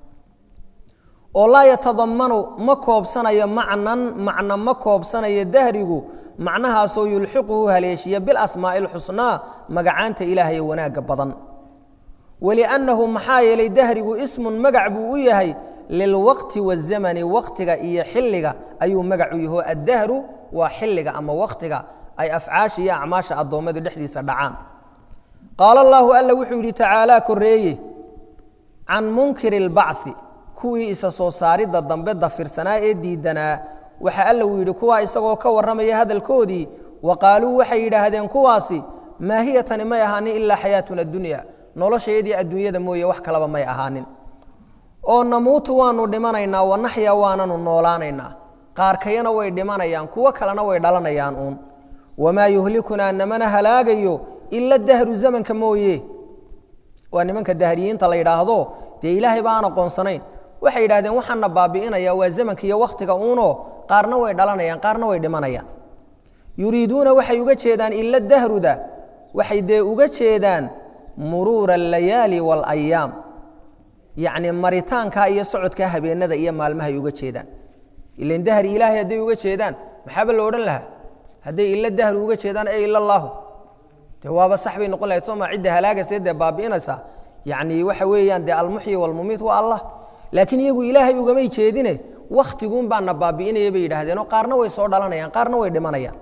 oo laa yatadamanu ma koobsanayo macnan macno ma koobsanayo dahrigu macnahaasoo yulxiquhu haleeshiya bilasmaa'i alxusnaa magacaanta ilaahay ee wanaagga badan waliannahu maxaa yeelay dahrigu ismun magac buu u yahay lilwaqti wazamani waqtiga iyo xilliga ayuu magac u yaho addahru waa xilliga ama waqtiga ay afcaasha iyo acmaasha addoommadu dhexdiisa dhacaan qaala allaahu alla wuxuu yidhi tacaalaa koreeye can munkiri اlbacثi kuwii isa soo saaridda dambe dafirsanaa ee diidanaa waxa alla uu yidhi kuwaa isagoo ka warramaya hadalkoodii wa qaaluu waxay yidhaahdeen kuwaasi maa hiya tani may ahaanin ilaa xayaatuna dunya noloshayadii adduunyada mooye wax kalaba may ahaanin oo namuutu waanu dhimanaynaa wanaxya waananu noolaanaynaa qaarkayana way dhimanayaan kuwo kalena way dhalanayaan uun wamaa yuhlikunaa namana halaagayo ila dahru zamanka mooye waa nimanka dahriyiinta la yidhaahdo dee ilaahay ba aan aqoonsanayn waxay yidhahdeen waxaana baabi'inaya waa zamanka iyo wakhtiga uunoo qaarna way dhalanayaan qaarna way dhimanayaan yuriiduuna waxay uga jeedaan ila dahruda waxay dee uga jeedaan muruura alayaali waalayaam yacni maritaankaa iyo socodkaa habeenada iyo maalmahay uga jeedaan ilan dahri ilaahay hadday uga jeedaan maxaaba la odhan lahaa hadday ila dahri uga jeedaan e ila allaahu de waaba sax bay noqon lahayd sooma cidda halaagaysa dee baabi'inaysa yacni waxa weeyaan dee almuxyi walmumiit waa allah laakiin iyagu ilaahay ugamay jeedine wakhtigun baana baabi'inaya bay yidhaahdeenoo qaarna way soo dhalanayaan qaarna way dhimanayaan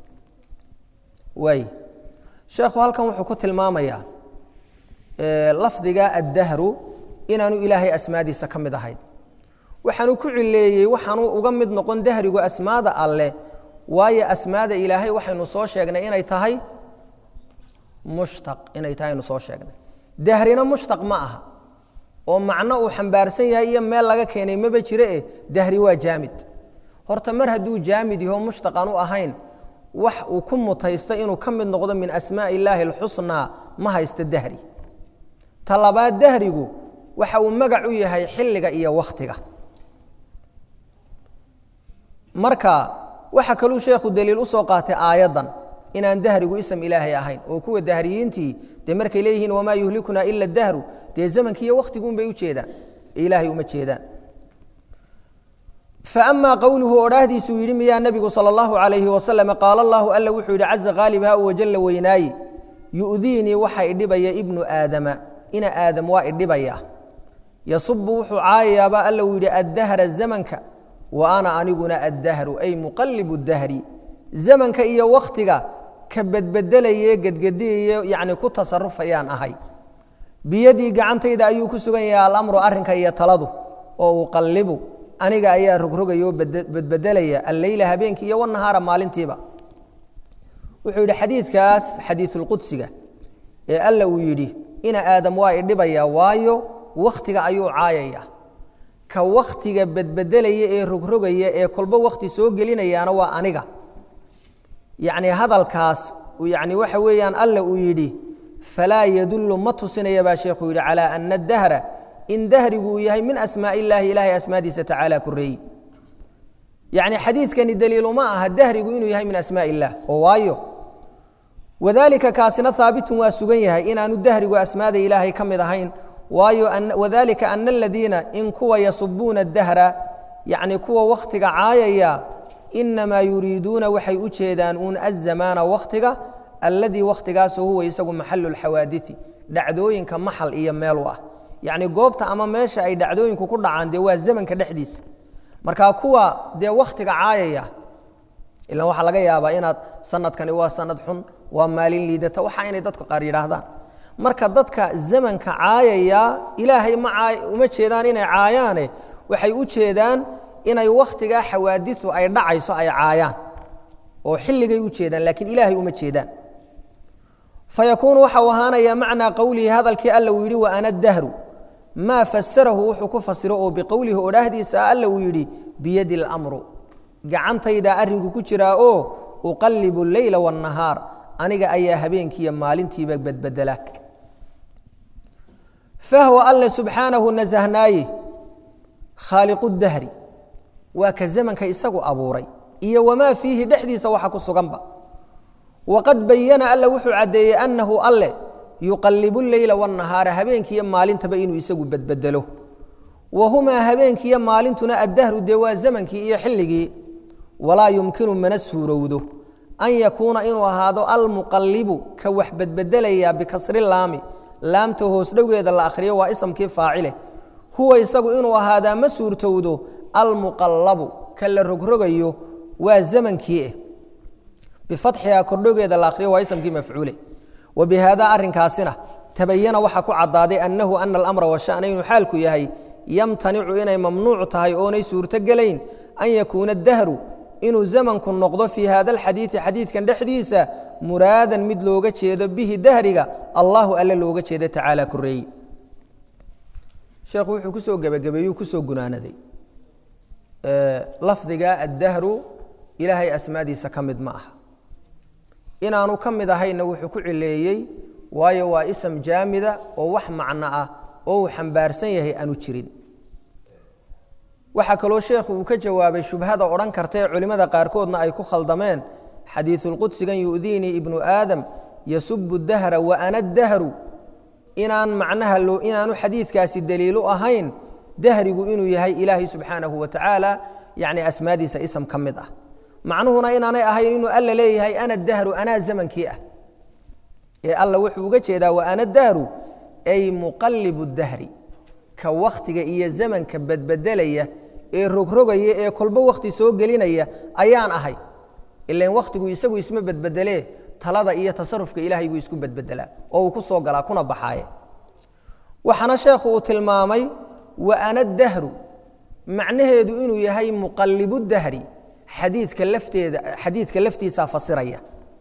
waay sheekhu halkan wuxuu ku tilmaamayaa lafdiga addahru inaanu ilaahay asmaadiisa ka mid ahayn waxaanu ku cileeyey waxaanu uga mid noqon dahrigu asmaada alleh waayo asmaada ilaahay waxaynu soo sheegnay inay tahay mushtaq inay tahay aynu soo sheegnay dahrina mushtaq ma aha oo macno uu xambaarsan yahay iyo meel laga keenay maba jire eh dahri waa jaamid horta mar hadduu jaamid yaho mushtaq aanu ahayn wax uu ku mutaysto inuu ka mid noqdo min asmaaءi illaahi اlxusnaa ma haysto dahri ta labaad dahrigu waxa uu magac u yahay xilliga iyo wakhtiga marka waxa kaluu sheekhu daliil usoo qaatay aayaddan inaan dahrigu ism ilaahay ahayn oo kuwa dahriyiintii dee markay leeyihiin wamaa yuhlikunaa ila dahru dee zamanki iyo wakhtigun bay u jeedaan ee ilaahay uma jeedaan faama qowluhu odhaahdiisuu yidhi miyaa nebigu sala allahu calayhi wasalam qaala allahu alla wuxuu yidhi caza khaalibha wajalla weynaaye yu'diinii waxa idhibaya ibnu aadama ina aadam waa idhibaya yasubu wuxuu caayayaaba alla uu yidhi addahra zamanka wa ana aniguna addahru ay muqalibu dahri zamanka iyo wakhtiga ka bedbedelaye gedgediyaye yacni ku tasarufayaan ahay biyadii gacantayda ayuu ku sugan yahay alamru arrinka iyo taladu oo uqallibu aniga ayaa rogrogaya oo bedbedelaya alleyla habeenkii iyo wanahaara maalintiiba wuxuu yidhi xadiidkaas xadiisulqudsiga ee alla uu yidhi ina aadam waa idhibaya waayo wakhtiga ayuu caayaya ka wakhtiga bedbedelaya ee rogrogaya ee kolbo wakhti soo gelinayaana waa aniga yacni hadalkaas yani waxa weeyaan alla uu yidhi falaa yadullu ma tusinaya baa sheekhu yidhi calaa ana dahra in dahrigu uu yahay min asmaa illaahi ilaahay asmaadiisa tacaala koreeyi yacni xadiidkani daliiluma aha dahrigu inuu yahay min asmaa illah oo waayo wadalika kaasina haabitun waa sugan yahay inaanu dahrigu asmaada ilaahay ka mid ahayn waayo wadalika ana aladiina in kuwa yasubuuna dahra yacni kuwa wakhtiga caayaya inamaa yuriiduuna waxay u jeedaan uun azamaana wakhtiga alladii wakhtigaasoo huwa isagu maxalu lxawaadii dhacdooyinka maxal iyo meel u ah yacni goobta ama meesha ay dhacdooyinku ku dhacaan dee waa zamanka dhexdiisa marka kuwa dee wakhtiga caayaya ilan waxaa laga yaabaa inaad sanadkani waa sanad xun waa maalin liidata waxa inay dadku qaar yidhaahdaan marka dadka zamanka caayaya ilaahay ma uma jeedaan inay caayaane waxay u jeedaan inay wakhtigaa xawaadiu ay dhacayso ay caayaan oo xilligay u jeedaan laakiin ilaahay uma jeedaan fayakuunu waxa uu ahaanayaa macnaa qowlihi hadalkii alla uu yidhi wa ana dahru maa fasarahu wuxuu ku fasiro oo biqowlihi odhaahdiisa alla uu yidhi biyadi اlamru gacantaydaa arrinku ku jiraa oo uqallibu اleyla wاnnahaar aniga ayaa habeenkiiyo maalintiiba bedbedela fahwa alle subxaanahu nasahnaaye khaaliqu dahri waa ka zamanka isagu abuuray iyo wamaa fiihi dhexdiisa waxa ku suganba waqad bayana alla wuxuu caddeeyey annahu alle yuqallibu leyla wاnnahaara habeenkiiyo maalintaba inuu isagu bedbedelo wa humaa habeenkiiyo maalintuna addahru dee waa zamankii iyo xilligii walaa yumkinu mana suurowdo an yakuuna inuu ahaado almuqallibu ka wax bedbedelaya bikasri laami laamta hoos dhowgeeda la akhriyo waa isamkii faacile huwa isagu inuu ahaadaa ma suurtowdo almuqallabu ka la rogrogayo waa zamankii eh bifatxiha kordhogeeda la akhriyo waa isamkii mafcuule wa bihaada arrinkaasina tabayana waxaa ku caddaaday annahu ana alamra washana inuu xaalku yahay yamtanicu inay mamnuuc tahay oonay suurtogelayn an yakuuna dahru inuu zamanku noqdo fii hada alxadiidi xadiidkan dhexdiisa muraadan mid looga jeedo bihi dahriga allahu alle looga jeedo tacaala koreeye sheekhu wuxuu kusoo gebagabeeyuu kusoo gunaanaday lafdiga addahru ilaahay asmaadiisa ka mid ma aha inaanu ka mid ahayna wuxuu ku cileeyey waayo waa ism jaamida oo wax macno ah oo uu xambaarsan yahay aanu jirin waxaa kaloo sheekhu uu ka jawaabay shubhada odhan karta ee culimmada qaarkoodna ay ku khaldameen xadiisulqudsigan yu'diinii ibnu aadam yasubu dahra wa ana dahru inaan macnaha loo inaanu xadiidkaasi daliilu ahayn dahrigu inuu yahay ilaahay subxaanahu wa tacaala yacni asmaadiisa ism ka mid ah macnuhuna inaanay ahayn inuu alla leeyahay ana dahru anaa zamankii ah ee alla wuxuu uga jeedaa wa ana dahru ay muqallibu dahri ka wakhtiga iyo zamanka badbedelaya ee rogrogaya ee kolbo wakhti soo gelinaya ayaan ahay ilan wakhtigu isagu isma bedbedelee talada iyo tasarufka ilaahay buu isku bedbedelaa oo uu ku soo galaa kuna baxaaye waxaana sheekhu uu tilmaamay wa ana dahru macnaheedu inuu yahay muqallibu dahri xadiidka lafteeda xadiidka laftiisaa fasiraya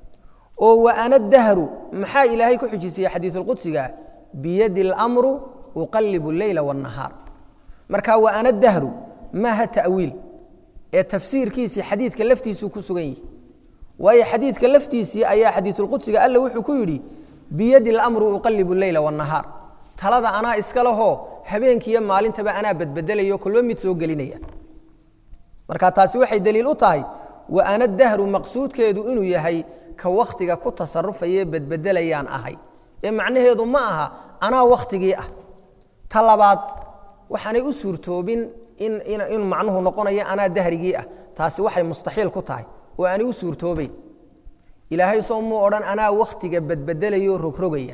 oo wa ana dahru maxaa ilaahay ku xujisiya xadiisulqudsiga biyadi اlamru uqalibu leyla wاnahaar marka wa ana dahru maaha ta'wiil ee tafsiirkiisii xadiidka laftiisuu ku sugan yihi waayo xadiidka laftiisii ayaa xadiisulqudsiga alle wuxuu ku yidhi biyadi اlamru uqalibu leyla wاnahaar talada anaa iska lahoo habeenkiiyo maalintaba anaa badbedelayo kolba mid soo gelinaya marka taasi waxay daliil u tahay wa ana dahru maqsuudkeedu inuu yahay ka wakhtiga ku tasarufaye bedbedelayaan ahay ee macnaheedu ma aha anaa wakhtigii ah ta labaad waxaanay u suurtoobin in macnuhu noqonayo anaa dahrigii ah taasi waxay mustaxiil ku tahay oo aanay u suurtoobeyn ilaahay soo muu odhan anaa wakhtiga badbedelayoo rogrogaya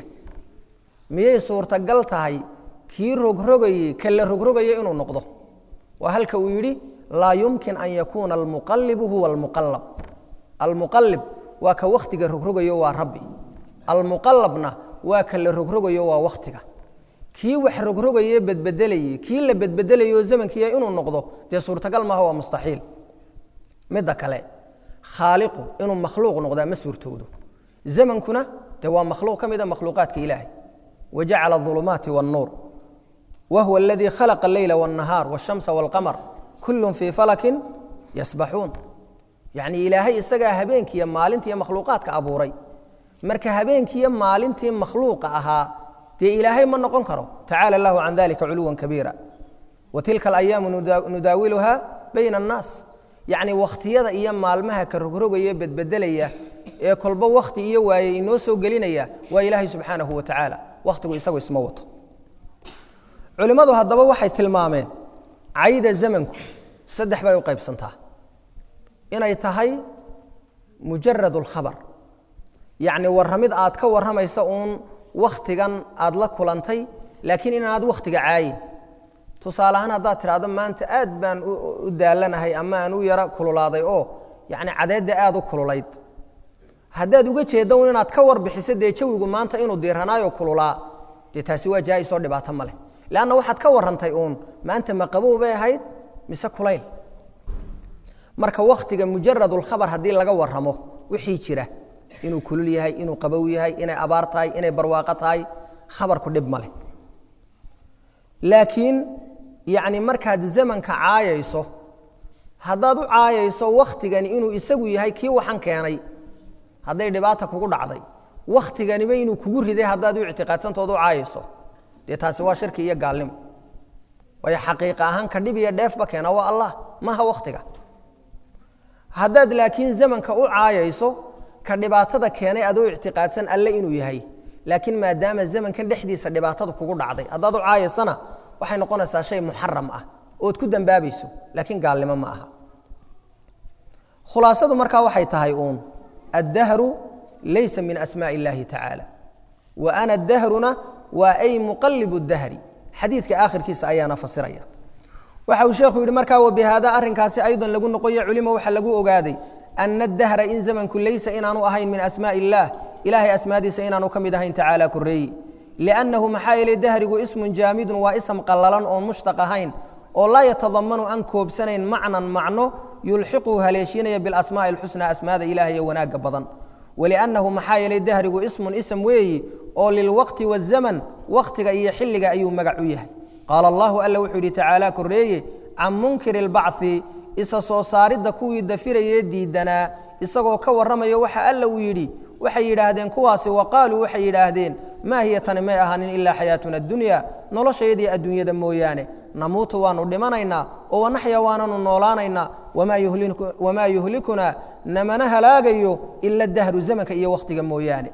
miyay suurtagal tahay kii rogrogayey ka la rogrogaya inuu noqdo waa halka uu yidhi laa yumkin an yakuuna almuqalibu huwa almuqalab almuqalib waa ka wakhtiga rogrogayo waa rabbi almuqalabna waa ka la rogrogayo waa wakhtiga kii wax rogrogaye bedbedelayey kii la bedbedelayo zamankiiya inuu noqdo dee suurtagal maaha waa mustaxiil midda kale khaaliqu inuu makhluuq noqdaa ma suurtoodo zamankuna dee waa makhluuq ka mida makhluuqaadka ilaahay wajacala aulumaati wاnnuur wahuwa aladii khalaqa alleyla wاnnahaar wاshamsa wاlqamar kullun fii falakin yasbaxuun yacni ilaahay isagaa habeenkiiyo maalintiiyo makhluuqaadka abuuray marka habeenkiiyo maalintii makhluuqa ahaa dee ilaahay ma noqon karo tacaala allahu can dalika culuwan kabiira wa tilka alayaamu nudaawiluha bayna annaas yacni wakhtiyada iyo maalmaha ka rogrogaya bedbedelaya ee kolba wakhti iyo waaye inoo soo gelinaya waa ilaahay subxaanahu wa tacaala wakhtigu isagu isma wato culimmadu haddaba waxay tilmaameen cayda zamanku saddex bay u qaybsantaa inay tahay mujarad اlkhabar yacni warramid aad ka warramaysa uun wakhtigan aad la kulantay laakiin inaad wakhtiga caayin tusaale ahaan haddaad tidhaahdo maanta aad baan u daalanahay ama aan u yaro kululaaday oo yacni cadeedda aad u kululayd haddaad uga jeedda un inaad ka warbixiso dee jawigu maanta inuu diiranaayo kululaa dee taasi waa jaa'isoo dhibaato ma leh leanna waxaad ka warrantay uun maanta ma qabow bay ahayd mise kulayl marka wakhtiga mujaradulkhabar haddii laga warramo wixii jira inuu kulul yahay inuu qabow yahay inay abaar tahay inay barwaaqo tahay khabarku dhib ma leh laakiin yacni markaad zamanka caayayso haddaad u caayayso wakhtigani inuu isagu yahay kii waxan keenay hadday dhibaata kugu dhacday wakhtiganiba inuu kugu riday haddaad u ictiqaadsantooda u caayayso dee taasi waa shirki iyo gaalnimo waayo xaqiiqa ahaan ka dhib iyo dheefba keena waa allah maha wakhtiga haddaad laakiin zamanka u caayayso ka dhibaatada keenay adoo ictiqaadsan alle inuu yahay laakiin maadaama zamankan dhexdiisa dhibaatada kugu dhacday haddaad u caayaysana waxay noqonaysaa shay muxaram ah ood ku dambaabayso laakiin gaalnimo ma aha khulaasadu markaa waxay tahay uun addahru laysa min asmaaءi اllahi tacaala wa ana dahruna waa ay muqalibu dahri xadiidka aakhirkiisa ayaana fasiraya waxa uu sheekhu yidhi markaa wabihaada arrinkaasi aydan lagu noqoya culimo waxa lagu ogaaday ana dahra in zamanku laysa inaanu ahayn min asmaaءi اllah ilahay asmaadiisa inaanu ka mid ahayn tacaala koreeyi liannahu maxaa yeelay dahrigu ismun jaamidun waa ism qallalan oon mushtaq ahayn oo laa yatadamanu aan koobsanayn macnan macno yulxiquhu haleeshiinaya bilasmaa'i alxusnaa asmaada ilaah iyo wanaagga badan waliannahu maxaa yeelay dahrigu ismun ism weeyi oo lilwaqti wazaman wakhtiga iyo xilliga ayuu magac u yahay qaala allahu alla wuxuu yidhi tacaala korreeye can munkiri lbacthi isa soo saaridda kuwii dafirayee diidanaa isagoo ka warramayo waxa alla uu yidhi waxay yidhaahdeen kuwaasi wa qaaluu waxay yidhaahdeen maa hiya tani may ahaanin ilaa xayaatuna addunya noloshayadii adduunyada mooyaane namuutu waanu dhimanaynaa oo wanaxya waananu noolaanaynaa wamaa yuhlikunaa namana halaagayo ila dahru zamanka iyo wakhtiga mooyaane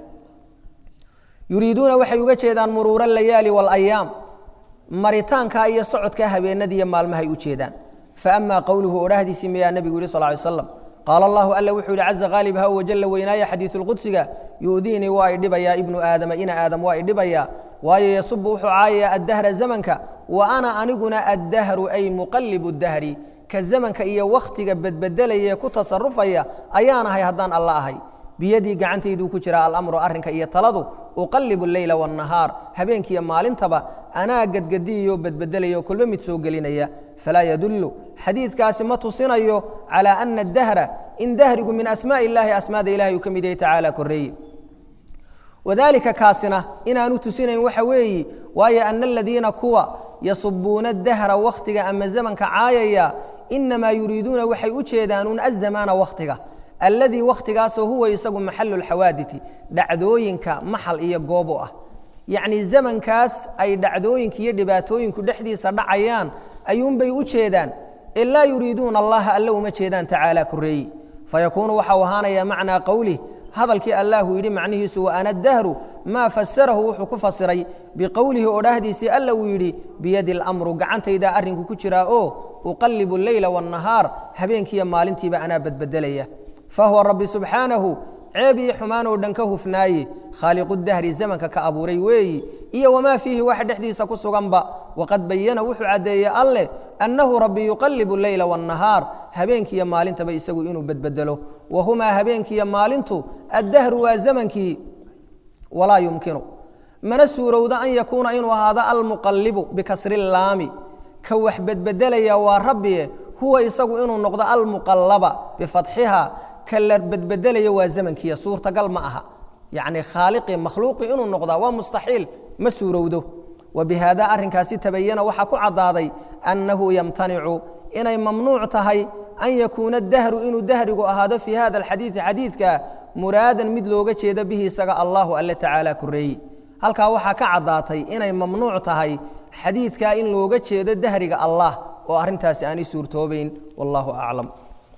yuriiduuna waxay uga jeedaan muruura alayaali waalayaam maritaankaa iyo socodkaa habeenadiiyo maalmahay u jeedaan faama qowluhu odhahdiisii miyaa nebigu yihi sal ly slam qaala allahu alla wuxuu yihi caza haalib ha wajalla weynaaya xadiisulqudsiga yu'diinii waa idhibayaa ibnu aadama ina aadam waa idhibayaa waayo yasubu wuxuu caayayaa addahra zamanka wa ana aniguna addahru ay muqallibu dahri ka zamanka iyo wakhtiga bedbedelaya ku tasarufaya ayaan ahay haddaan alla ahay biyadii gacantayduu ku jiraa alamru arrinka iyo taladu uqallibu leyla waannahaar habeenkiiyo maalintaba anaa gadgadiyayo bedbedelayo kolba mid soo gelinaya falaa yadullu xadiidkaasi ma tusinayo calaa ana adahra in dahrigu min asmaaءi illaahi asmaada ilahay uu ka mid yahay tacaala koreeye wadaalika kaasina inaanu tusinayn waxa weeyi waayo ana aladiina kuwa yasubuuna dahra wakhtiga ama zamanka caayaya inamaa yuriiduuna waxay u jeedaanuun azamaana wakhtiga alladii wakhtigaasoo huwa isagu maxalu lxawaaditi dhacdooyinka maxal iyo goob u ah yacnii zamankaas ay dhacdooyinka iyo dhibaatooyinku dhexdiisa dhacayaan ayuunbay u jeedaan ee laa yuriiduuna allaha alle uma jeedaan tacaala koreeyi fayakuunu waxau ahaanayaa macnaa qowlih hadalkii allahu yidhi macnihiisu wa ana dahru maa fasarahu wuxuu ku fasiray biqowlihi odhaahdiisii alla uu yidhi biyadi اlamru gacantaydaa arrinku ku jiraa oo uqallibu leyla waاnnahaar habeenkiiyo maalintiiba anaa badbedelaya fahuwa rabbi subxaanahu ceeb iyo xumaan oo dhan ka hufnaaye khaaliqu dahri zamanka ka abuuray weeyi iyo wamaa fiihi wax dhexdiisa ku suganba waqad bayana wuxuu caddeeyey alleh annahu rabbi yuqallibu leyla waannahaar habeenkiiyo maalintaba isagu inuu bedbedelo wa humaa habeenkiiyo maalintu addahru waa zamankii walaa yumkinu mana suurowda an yakuuna inuu ahaado almuqallibu bikasri laami ka wax bedbedelaya waa rabbie huwa isagu inuu noqdo almuqallaba bifatxiha ka la bedbedelaya waa zamankiiya suurtagal ma aha yacni khaaliqii makhluuqii inuu noqdaa waa mustaxiil ma suurowdo wa bihaada arrinkaasi tabayana waxaa ku caddaaday annahu yamtanicu inay mamnuuc tahay an yakuuna dahru inuu dahrigu ahaado fii hada alxadiidi xadiidka muraadan mid looga jeedo bihi isaga allahu alle tacaala koreeyi halkaa waxaa ka caddaatay inay mamnuuc tahay xadiidkaa in looga jeedo dahriga allah oo arrintaasi aanay suurtoobayn wallahu aclam